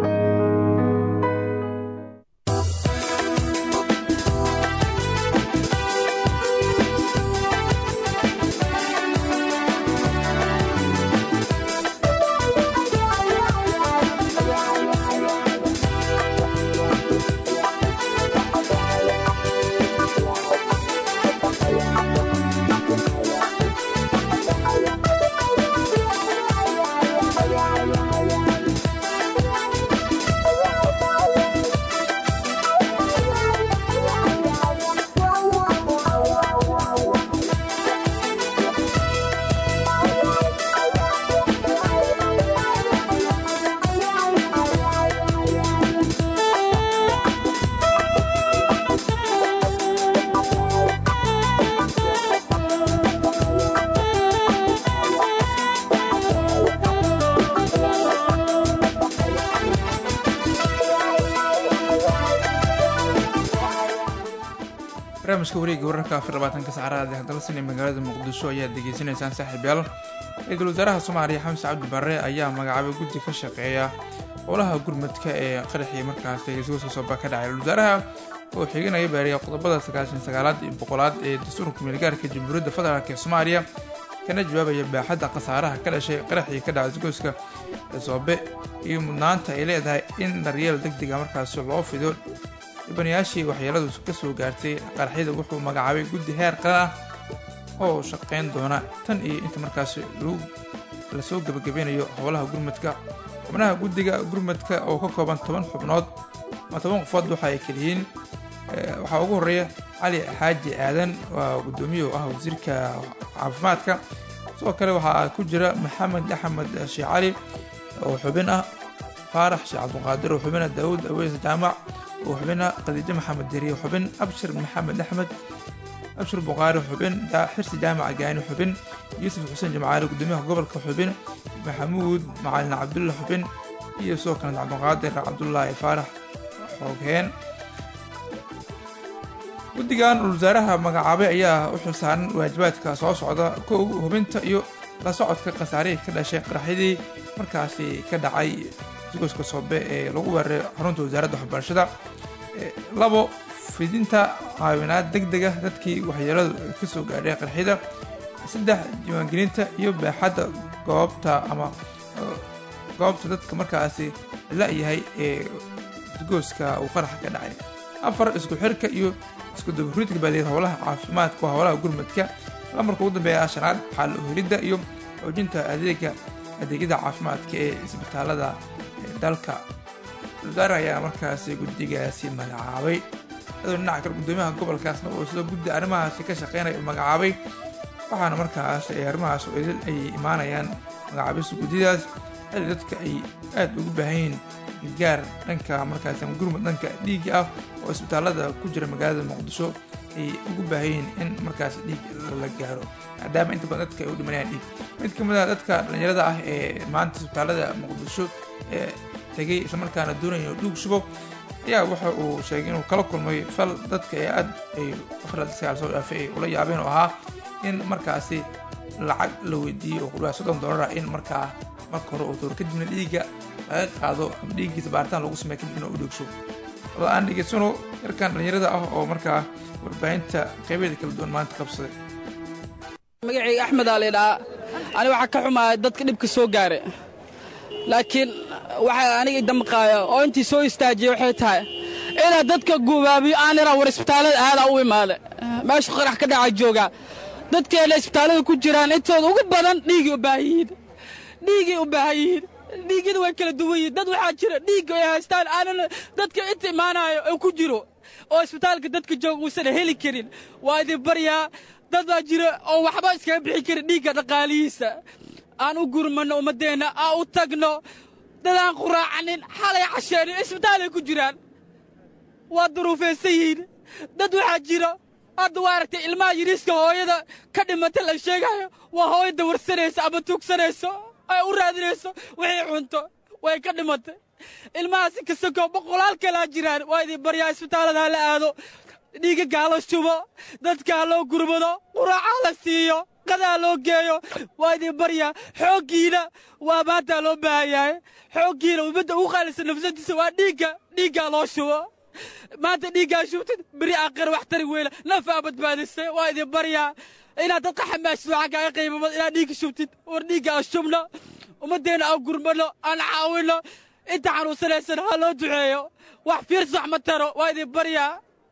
barnaamijka wareegga wararka afar labaatanka saacadaha hadalsan ee magaalada muqdisho ayaad degeysanaysaan saaxiibyaal ra-iisul wasaaraha soomaaliya xamse cabdi barre ayaa magacaabay guddi ka shaqeeya howlaha gurmadka ee qaraxii markaasi isugu sooba ka dhacay wasaaraha oo xiganaya baariya qodobada sagaashan sagaalaad iyo boqolaad ee dastuurka meelgaarka jamhuuriyadda federaalk ee soomaaliya kana jawaabaya baaxadda khasaaraha ka dhashay qaraxii ka dhacay isgoyska soobe iyo mudnaanta ay leedahay in daryeel deg dega markaasi loo fido dhibanayaashii waxyeeladu ka soo gaartay qaraxyada wuxuu magacaabay guddi heer qaran ah oo shaqayn doona tan iyo inta markaasi lasoo gebagabeynayo howlaha gurmadka xubnaha guddiga gurmadka oo ka kooban toban xubnood ama toban qofood waxa ay keliyiin waxaa ugu horeeya cali xaaji aadan waa guddoomiye oo ah wasiirka caafimaadka sidoo kale waxaa ku jira maxamed axmed sheekh cali oo xubin ah faarax sheekh cabduqaadir oo xubina daawud aweys jaamac oo xubina khadiijo maxamed deriye xubin abshir maxamed axmed abshir buqaari xubin xirsi jaamac gaani xubin yuusuf xuseen jamcaali gudoomiyaha gobolka xubin maxamuud macalin cabdulla xubin iyo sidoo kale cabduqaadir cabdulaahi faarax xoogheen guddigan wasaaraha magacaabay ayaa u xilsaaran waajibaadka soo socda kow hubinta iyo la socodka khasaarihii ka dhashay qaraxyadii markaasi ka dhacay isgoyska soobe ee lagu weeraray xarunta wasaaradda waxbarashada labo fidinta caawinaad deg dega dadkii waxyeeladu ka soo gaadhay qarxida saddex diiwaangelinta iyo baaxadda goobta ama goobta dadka markaasi la-yahay ee isgoyska uu qaraxa ka dhacay afar isku xirka iyo isku dabaruudka baaliir howlaha caafimaadka waa howlaha gurmadka lamarka ugu dambeeya shanaad xal helidda iyo xoojinta adeega adeegyada caafimaadka ee isbitaalada dalka wasaare ayaa markaasi guddigaasi magacaabay adoo dhinaca kale guddoomiyaha gobolkaasna oo sida guddi arrimahaasi ka shaqeynaya magacaabay waxaana markaas arrimahaas idil ay imaanayaan magacaabista guddidaas xilli dadka ay aad ugu baahan yihiin gaar dhanka markaasi ama gurmud dhanka dhiigga ah oo isbitaalada ku jira magaalada muqdisho ay ugu baahayiin in markaas dhiig la gaaro maadaama inta badan dadka ay u dhimanayaan dhiig mid ka mid ah dadka dhallinyarada ah ee maanta isbitaalada muqdisho ee tegay islamarkaana doonaya inuu dhiig shubo ayaa waxa uu sheegay inuu kala kulmay fal dadka ee aad ay afraad sagaal soo dhaafay ay ula yaabeen oo ahaa in markaasi lacag la weydiiyey oo ku dhawaad soddon dollar ah in markaa marka hore uu dooro kadibna dhiigga laga qaado ama dhiiggiisa baaritaan lagu sameeya kadibna uu dhiigsho wada aan dhegeysano yarkan dhallinyarada ah oo markaa warbaahinta qeybeeda kala duwan maanta qabsaday magacayga axmed aa laydhaa ani waxaa ka xumaaya dadka dhibka soo gaara laakiin waxaa aniga damqaaya oo intii soo istaajiyey waxay tahay inaad dadka gubaabiyo aan iraa war isbitaallada aadaa u imaada meesha qarax ka dhaca joogaa dadkeena isbitaallada ku jiraan intooda ugu badan dhiigay u baahan yihiin dhiigay u baahan yihiin dhiigyada way kala duwan yihiin dad waxaa jira dhiigga ay haystaan aanan dadka inta imaanayo oo ku jiro oo isbitaalka dadka jooga uusan heli karin waa idin baryaa dad baa jira oo waxba iskaga bixi karin dhiigga dhaqaalihiisa aan u gurmanno ummaddeenna aan u tagno dad aan quraacanin xalay casheenin isbitaalay ku jiraan waa duruufaysan yihiin dad waxaa jira hadda waa aragtay ilmaha yiriiska hooyada ka dhimata la sheegayo waa hooyo dawarsanaysa ama tuugsanayso ay u raadinayso wixii cunto way ka dhimatay ilmahaasi kasakoo boqolaal kalaa jiraan waa idin baryaa isbitaallada ha la aado dhiigaga ha la shubo dadka ha loo gurmado quraaca ha la siiyo qadaa loo geeyo waa idin baryaa xooggiina waa maanta loo baahan yahay xooggiina ummadda ugu qaalisan nafsadiisa waa dhiigga dhiiggaa loo shubo maanta dhiiggaa shubtid beri aakhir wax tari weyla nafaa badbaadisay waa idin baryaa inaad dadka xamaashid waxaa kaaga qiimamad inaad dhiigga shubtid war dhiigga aan shubno ummaddeenna aan gurmano aan caawinno inta xanuunsanaysan ha loo duceeyo wax fiirsi wax ma taro waa idin baryaa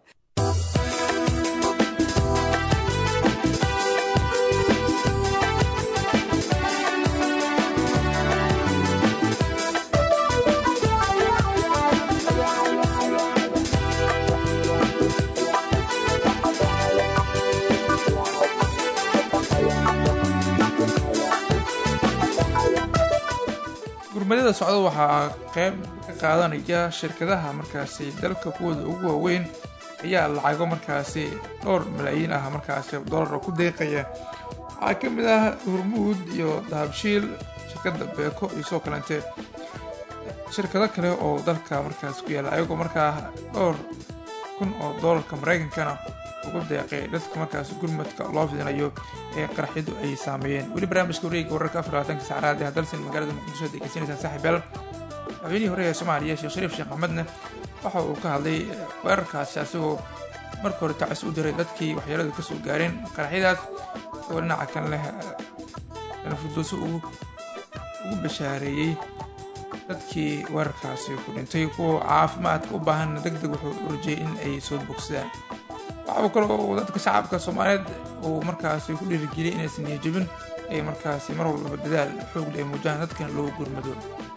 gurmadada socda waxaa qayb ka qaadanaya shirkadaha markaasi dalka kuwooda ugu waaweyn ayaa lacago markaasi dhowr malaayiin ah markaasi dollar ku deeqaya waxaa ka mid ah hurmuud iyo dahabshiil shirkadda beeko iyo soo kalente shirkado kale oo dalka markaas ku yaalla ayagoo markaa dhowr kun oo dollarka maraykankana ugu deeqay dadka markaas gurmadka loo fidinayo ee qaraxyadu ay saameeyeen weli barnaamijka wareega wararka afar labaatanka sacraad ee hadalsan magaalada muqdisho ad degeysanaysaan saaxiibyaal madaxweynihii hore ee soomaaliya sheekh shariif sheekh axmedne waxa uu ka hadlay weerarkaasi asagoo marka hore tacis u diray dadkii waxyeeladu kasoo gaareen qaraxyadaas isagoo dhinaca kan leh nafurdooso ugu bashaareeyey dadkii weerarkaasi ku dhintay kuwa caafimaadka u baahan deg deg wuxuu u rajeyey in ay soo bogsadaan waxa uu kaloo dadka shacabka soomaaliyeed uu markaasi ku dhiirigeliyay inaysan niyajabin ay markaasi mar walbaba dadaal xoogle ay muujaan dadkan loogu gurmado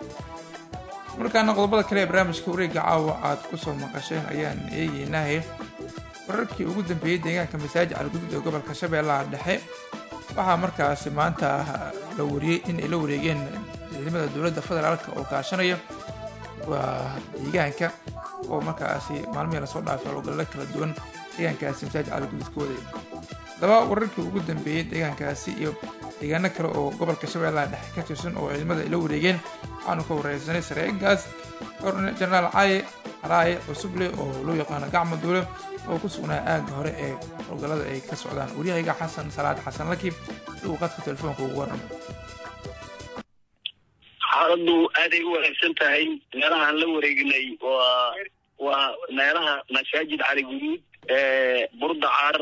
markaana qodobada kale ee barnaamijka wareegga caawa aad ku soo maqasheen ayaan eegeynaahe wararkii ugu dambeeyey deegaanka masaajid calgudud ee gobolka shabeellaha dhexe waxaa markaasi maanta la wariyey in ay la wareegeen ciidamada dowladda federaalka oo kaashanaya waa deegaanka oo markaasi maalmihii lasoo dhaafay howlgallo kala duwan deegaankaasi masaajid calgudud ka waday haddaba wararkii ugu dambeeyey deegaankaasi iyo deegaano kale oo gobolka shabeellaha dhexe ka tirsan oo ciidamada ay la wareegeen waxaanu ka wareysanay sareegaas jenaraal caaye calaaye cusuble oo loo yaqaano gacmo duule oo ku sugnaa aagga hore ee howlgallada ay ka socdaan waryahayga xasan salaad xasan lakiib si uu qadka telefoonka ugu warramo xaaladdu aaday u wanaagsan tahay meelahaan la wareegnay waa waa meelaha masaajid cali guduud burdacar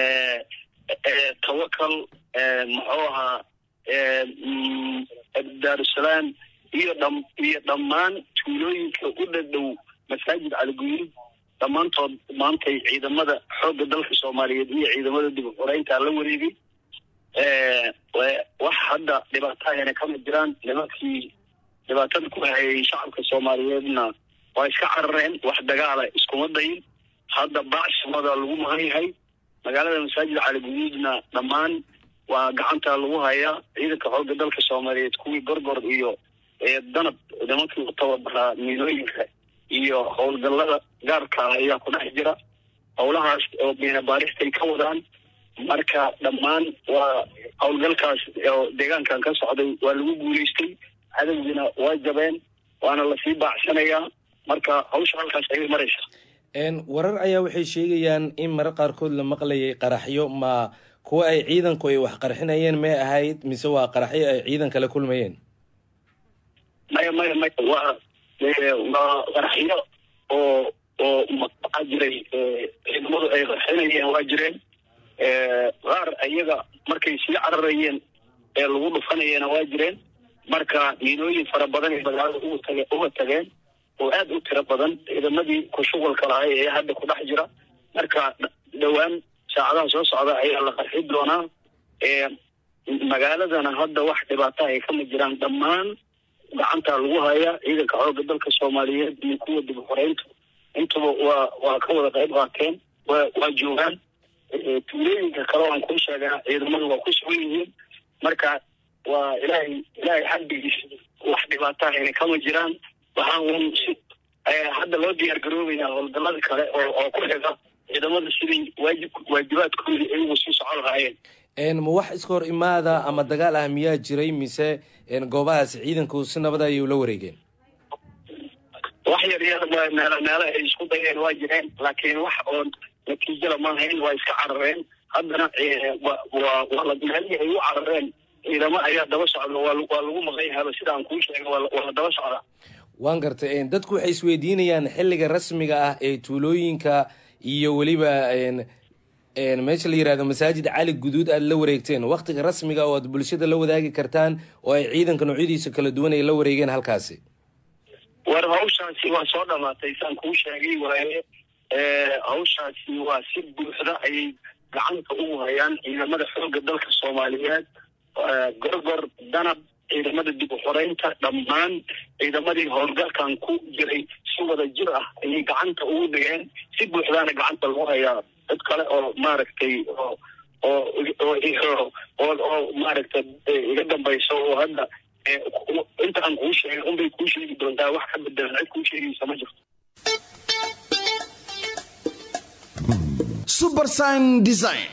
tawakal muxuu ahaa daarusalaam iyo dham iyo dhammaan tuulooyinka u dhadhow masaajid caliguduud dhammaantood maantay ciidamada xoogga dalka soomaaliyeed iyo ciidamada dib u xoreyntaa la wareegay wax hadda dhibaatahayna kama jiraan nimankii dhibaatada ku hayay shacabka soomaaliyeedna waa iska carareen wax dagaala iskuma dayin hadda bacshamada lagu mahan yahay magaalada masaajid caliguduudna dhammaan waa gacanta lagu hayaa ciidanka xoogga dalka soomaaliyeed kuwii gorgor iyo ee danab nimankii u tababaraa miinooyinka iyo howlgallada gaarka ah ayaa ku dhex jira howlahaas oo miina baaristay ka wadaan marka dhammaan waa howlgalkaas oo deegaankan ka socday waa lagu guulaystay cadowgiina waa jabeen waana lasii baacsanayaa marka hawsha halkaas ayay maraysaa warar ayaa waxay sheegayaan in marar qaarkood la maqlayay qaraxyo ma kuwa ay ciidanku ay wax qarxinayeen may ahayd mise waa qaraxyo ay ciidanka la kulmayeen maya maya maya waa waa qaraxyo oo oo maxaa jiray ciidamadu ay qarxinayeen waa jireen qaar iyaga markay sii cararayeen ee lagu dhufanayena waa jireen marka miinooyin fara badan ay magaalada uga tage uga tageen oo aad u tiro badan ciidamadii ku shuqulka lahay ee hadda ku dhex jira marka dhowaan saacadaha soo socda ayaa la qarxi doonaa magaaladana hadda wax dhibaata ay kama jiraan dhammaan gacantaa lagu hayaa ciidanka xoogga dalka soomaaliyeed iyo kuwa dib xoreyntu intuba waa waa ka wada qayb qaateen waa waa joogaan tuulooyinka kale aan kuu sheegaa ciidamadu waa ku sugan yihiin marka waa ilaahay ilaahay xaggiis wax dhibaata ayna kama jiraan waxaan un si hadda loo diyaar garoobayaa howlgallada kale oo oo ku xiga ciidamada sidii waajib waajibaadkoodii ay ugu sii socon lahaayeen ma wax iska hor imaada ama dagaal ah miyaa jiray mise goobahaas ciidanku si nabada ayay ula wareegeen wax yar yar meelo meelo ay isku dayeen waa jireen laakiin wax oo natiijada ma lahayn waa iska carareen haddana waa waa la meelihii ay u carareen ciidamo ayaa daba socda waa waa lagu maqan yahaba sidaan kuu sheegay waa waa la daba socdaa waan gartay dadku waxay isweydiinayaan xilliga rasmiga ah ee tuulooyinka iyo weliba meesha la yirahdo masaajid cali guduud aad la wareegteen waktiga rasmiga oo aad bulshada la wadaagi kartaan oo ay ciidanka noocyadiisa kala duwan ay la wareegeen halkaasi war hawshaasi waa soo dhamaatay saan kuu sheegay waaye hawshaasi waa si buuxda ayay gacanta ugu hayaan ciidamada xoogga dalka soomaaliyeed gorgor danab ciidamada dib u xoreynta dhammaan ciidamadii howlgalkan ku jiray si wada jir ah ayay gacanta ugu dhigeen si buuxdaana gacanta lagu hayaa dad kale oo maaragtay oo oo oo oo oo maaragtay iga dambayso oo hadda inta aan kuu sheegay unbay kuu sheegi doontaa wax ka bedelan cid kuu sheegaysa ma jirto subersign design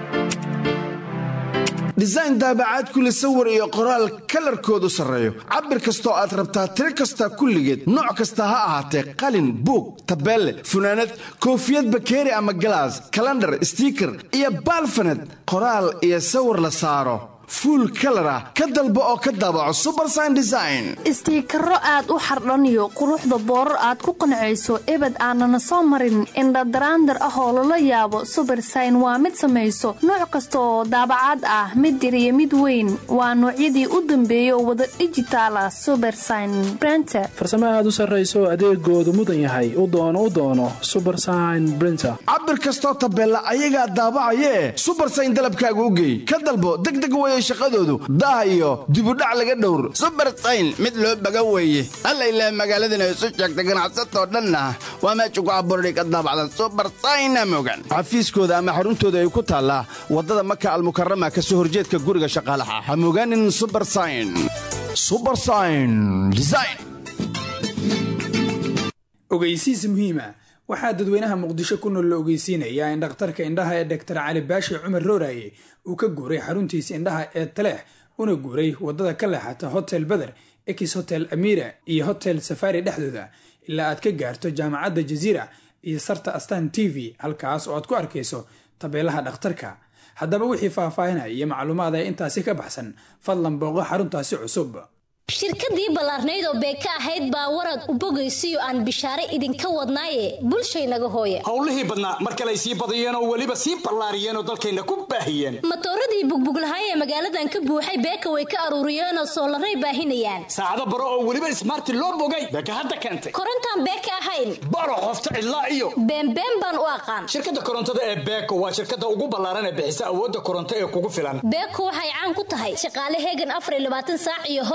design daabacaad kule sawir iyo qoraal kalarkoodu sarreeyo cabir kastoo aad rabtaa tiro kasta kulligeed nooc kasta ha ahaatee qalin buug tabeelle funaanad koofiyad bakeeri ama galaas kalandhar stiiker iyo baalfaned qoraal iyo sawir la saaro fuul kalar ah ka dalbo oo ka daabaco subersign design istiikaro aad u xardhaniyo quruxda boorar aad ku qancayso ebed aanana soo marin indhadaraandar ah oo lala yaabo subersign waa mid samayso nooc kasta oo daabacaad ah mid yar iyo mid weyn waa noocyadii u dambeeya oo wada dijitaala subersign brenter farsamo aad u sarrayso adeegoodu mudan yahay u doono u doono subersign brinter cabir kastoo tabeella ayagaa daabacayee subersign dalabkaaga u geey ka dalbo degdeg weye shaqadoodu daah iyo dibudhac laga dhowr subersayn mid loo baga weeye alla ilaah magaaladana isu sheegta ganacsatoo dhanna waa meesha ku abuurday ka daabacdan subersayna mogan xafiiskooda ama xaruntooda ay ku taallaa waddada maka almukarama ka soo horjeedka guriga shaqaalaha ha mogaanin subersayn subersayn design ogeysiis muhiima waxaa dadweynaha muqdisho ku nool la ogeysiinayaa in dhakhtarka indhaha ee doktar cali baashi cumar rooraye uu ka guuray xaruntiisa indhaha ee taleex una guuray wadada ka leexata hotel beder ex hotel amira iyo hotel safari dhexdooda ilaa aad ka gaarto jaamacadda jaziira iyo sarta astan t v halkaas oo aad ku arkayso tabeelaha dhakhtarka haddaba wixii faahfaahinaya iyo macluumaad ee intaasi ka baxsan fadlan booqo xaruntaasi cusub shirkadii ballaarnayd oo beeka ahayd baa warad u bogaysiyo aan bishaare idinka wadnaaye bulshaynaga hooya howlihii badnaa mar kaley sii badiyeen oo weliba sii ballaariyeen oo dalkayna ku baahiyeen matooradii bugbuglahaay ee magaaladan ka buuxay beeka way ka aruuriyeenoo soolaray baahinayaan saacado baro oo weliba ismaarti loo bogay beeka hadda keentay korontaan beeka ahayn baro qofta cidlaa iyo beenbeen baan u aqaan shirkadda korontada ee beeko waa shirkadda ugu ballaaran ee bixisa awoodda koronto ee kugu filan beeko waxay caan ku tahay shaqaale heegan afar iyo labaatan saac iyo howl nadiif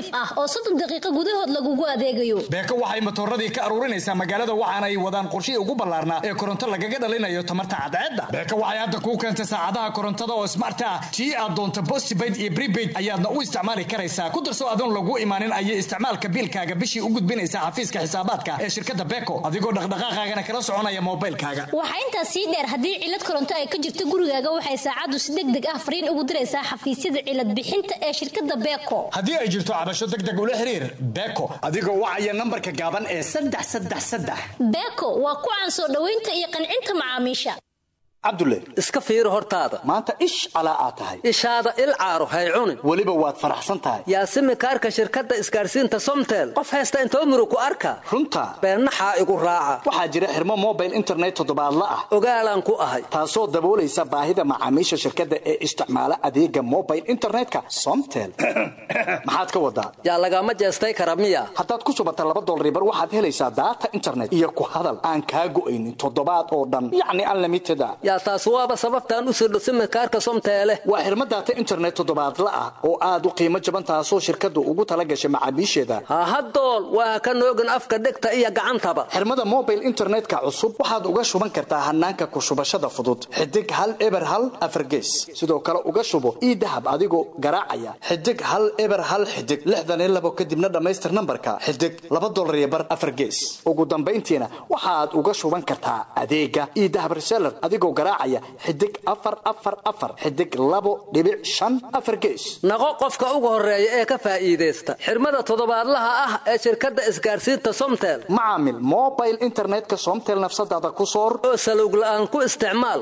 ah oo soddon daqiiqo gudahood lagugu adeegayo beeko waxay matooradii ka aruurinaysaa magaalada waxaana ay wadaan qorshihii ugu ballaarnaa ee koronto lagaga dhalinayo tamarta cadceedda beeko waxay hadda kuu keentay saacadaha korontada oo smart ah tii aad doonto postpaid iyo prepaid ayaadna u isticmaali karaysaa ku darso adoon lagu imaanin ayay isticmaalka biilkaaga bishii u gudbinaysaa xafiiska xisaabaadka ee shirkadda beeko adigoo dhaqdhaqaaqaagana kala soconaya moobaylkaaga waxaa intaas sii dheer haddii cilad koronto ay ka jirto gurigaaga waxay saacaddu si deg deg ah fariin ugu diraysaa xafiisyada cilad bixinta ee shirkadda beeko haddii ay jirto cabasho degdeg ula xiriir beeko adigoo wacaya nambarka gaaban ee saddex saddex saddex beeko waa ku caan soo dhoweynta iyo qancinta macaamiisha cabdulle iska fiiri hortaada maanta ish calaa aad tahay ishaada il caaro hay cunin weliba waad faraxsan tahay yaasimi kaarka shirkadda isgaarsiinta somtel qof haysta intoo muru ku arka runta beennaxaa igu raaca waxaa jira xirmo mobile internet toddobaadla ah ogaalaan ku ahay taasoo daboolaysa baahida macaamiisha shirkadda ee isticmaala adeega mobile internetka somtel maxaad ka wadaa yaa lagama jeestay kara miya haddaad ku shubata laba dolaribar waxaad helaysaa daata internet iyo ku hadal aan kaa go'aynin toddobaad oo dhan yacni unlimited a yaa taas waaba sababtaan u sirdho simikaarka somteele waa xirmo daata internet toddobaadla ah oo aad u qiimo jaban taasoo shirkaddu ugu tala gashay macaamiisheeda hahadool waa ka noogin afka dhegta iyo gacantaba xirmada mobile internetka cusub waxaad uga shuban kartaa hanaanka ku shubashada fudud xidig hal eber hal afargees sidoo kale uga shubo ii dahab adigoo garaacaya xidig hal eber hal xidig lixdan iyo labo kadibna dhammaystir nambarka xidig laba dolar iyo bar afargees ugu dambayntiina waxaad uga shuban kartaa adeega ii dahab reseller adigoo garaacaya xidig afar afar afar xidig labo dhibic shan afar gees naqo qofka ugu horeeya ee ka faa'iidaysta xirmada toddobaadlaha ah ee shirkadda isgaarsiinta somtel macaamil mobile internetka somtel nafsadaada ku soor oo salowg la'aan ku isticmaal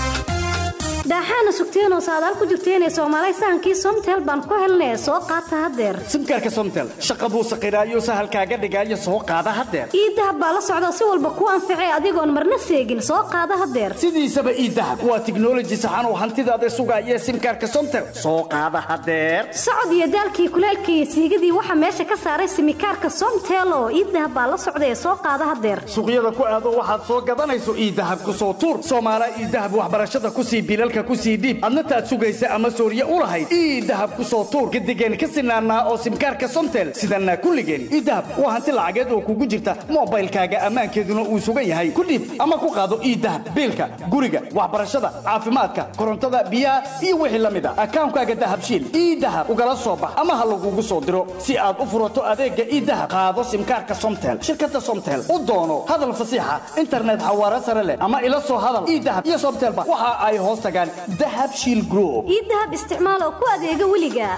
daaxaana sugteenoo saadaal ku jirteenee soomaalay sahankii somtel baan ku helnee soo qaata haddeer simkaarka somtel shaqa buu saqiraayo sahalkaaga dhigaayo soo qaada haddeer ii dahab baa la socda si walba ku anficay adigoon marna seegin soo qaada haddeer sidiisaba ii dahab waa tiknoloji saxan oo hantidaada sugaaya simkaarka somtel soo qaada haddeer socod iyo daalkii kuleelkii iyo siigadii waxaa meesha ka saaray simikaarka somtel oo ii dahab baa la socda ee soo qaada haddeer suuqyada ku aado waxaad soo gadanayso ii dahab ku soo tuur soomaala ii dahab waxbarashada kusii bilalka kusii dhiib adna taad sugaysa ama sooriye u lahayd ii dahab ku soo tuur gadigeen ka sinaanaa oo simkaarka somtel sidanaa kulligeen ii dahab waa hanti lacageed oo kugu jirta mobaylkaaga ammaankeeduna uu sugan yahay ku dhiib ama ku qaado ii dahab biilka guriga waxbarashada caafimaadka korontada biyaha iyo wixii la mid a akaankaaga dahabshiil ii dahab ugala soo bax ama ha lagugu soo diro si aad u furato adeega ii dahab qaado simkaarka somtel shirkada somtel u doono hadal fasiixa internet xawaare sare leh ama ila soo hadal ii dahab iyo somtelba waxa ay hoos tagaan dahabshiil group ii dahab isticmaal oo ku adeega weliga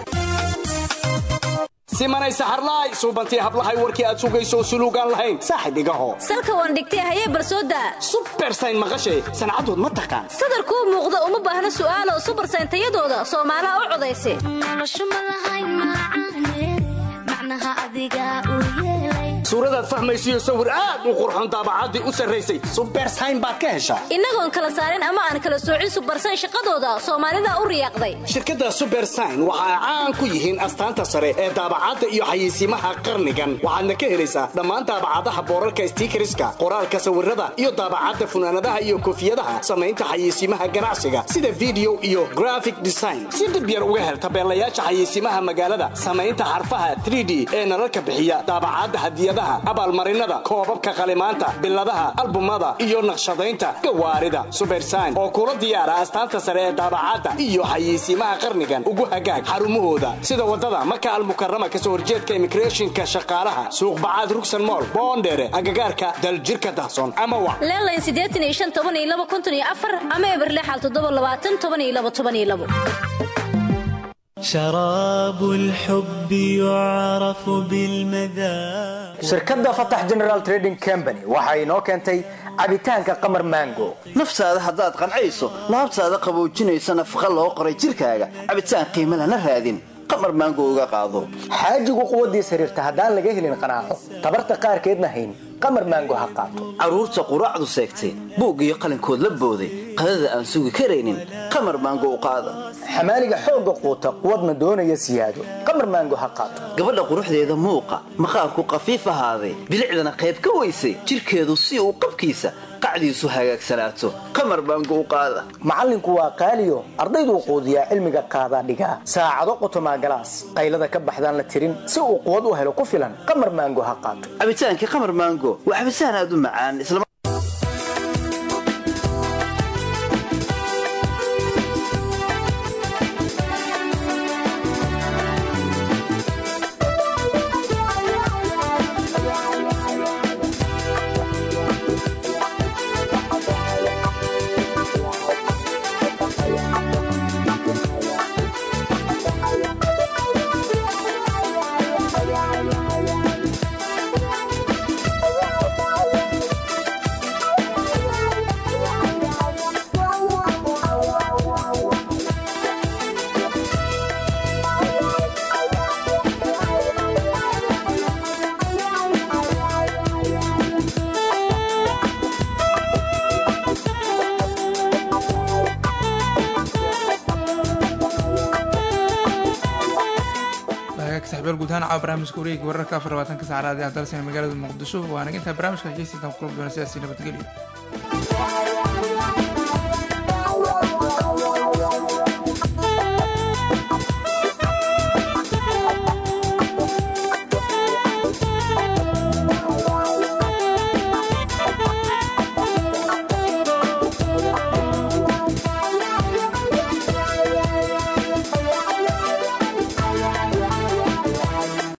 simanay saxarlaay suubantii hablahay warkii aad sugayso suluugaan lahayn saaxib igaho salka waan dhigtay hayee barsooda subersayn maqashay sancadood ma taqaan sadarkuu muuqda uma baahna su'aalo subersayn tayadooda soomaalaha u codaysa suuradaad fahmaysiyo sawir aad u qurxon daabacaddii u sarraysay subersayn baad ka heshaa innagoon kala saarin ama aan kala soocin subersayn shaqadooda soomaalida u riyaaqday shirkadda subersayn waxa ay caan ku yihiin astaanta sare ee daabacadda iyo xayeysiimaha qarnigan waxaadna ka helaysaa dhammaan daabacadaha boorarka stiikariska qoraalka sawirada iyo daabacadda funaanadaha iyo koofiyadaha samaynta xayeysiimaha ganacsiga sida video iyo graphic design si dhib yar uga hel tabeelayaasha xayeysiimaha magaalada samaynta xarfaha 3d ee nalalka bixiya daabacadda hadiyadaha abaalmarinada koobabka qalimaanta biladaha albumada iyo naqshadaynta gawaarida subersayn oo kula diyaara astaanta sare ee daabacadda iyo xayeysiimaha qarnigan ugu hagaag xarumahooda sida wadada maka almukarama kasoo horjeedka imigreeshinka shaqaalaha suuqbacaad rugsan mool boondheere agagaarka daljirka dahsoon ama wa leelayn siddeetan iyo shan toban iyo laba konton iyo afar ama eberlexal toddoba labaatan toban iyo laba toban iyo labo شراب الحب يعرف بالمذاق shirkadda fatax general trading company waxa inoo keentay cabitaanka qamar mango naftaada haddaad qancayso laabtaada qaboojinaysa nafaqa loo qoray jirkaaga cabitaan qiimo lana raadin qamar maango uga qaado xaajigu quwaddiis xiriirta haddaan laga helin qanaaco tabarta qaarkeedna hayn qamar maango ha qaato carruurta quraacdu seegtay buug iyo qalinkood la booday qadada aan sugi karaynin qamar maango u qaada xamaaliga xoogga quuta quwadna doonaya siyaado qamar maango ha qaato gabadha quruxdeeda muuqa maqaarku qafiif ahaaday bilicdana qayb ka weysay jirkeedu si uu qabkiisa qacdiisu hagaagsanaato qamar baango u qaada macallinku waa qaaliyo ardayduu quudiyaa cilmiga qaadaa dhigaa saacado qotomaa galaas qaylada ka baxdaan la tirin si uu quwad u helo ku filan qamar maango ha qaato cabitaankii qamar maango waa cabitaan aad u macaan isla saxbeel guud ahaan caawa barnaamijka wareegi wararka afar labaatanka saacadaad ee dalsan magaalada muqdisho waana intaa barnaamijka hegeysta intaan kulab doona sidaasi nabadgelyo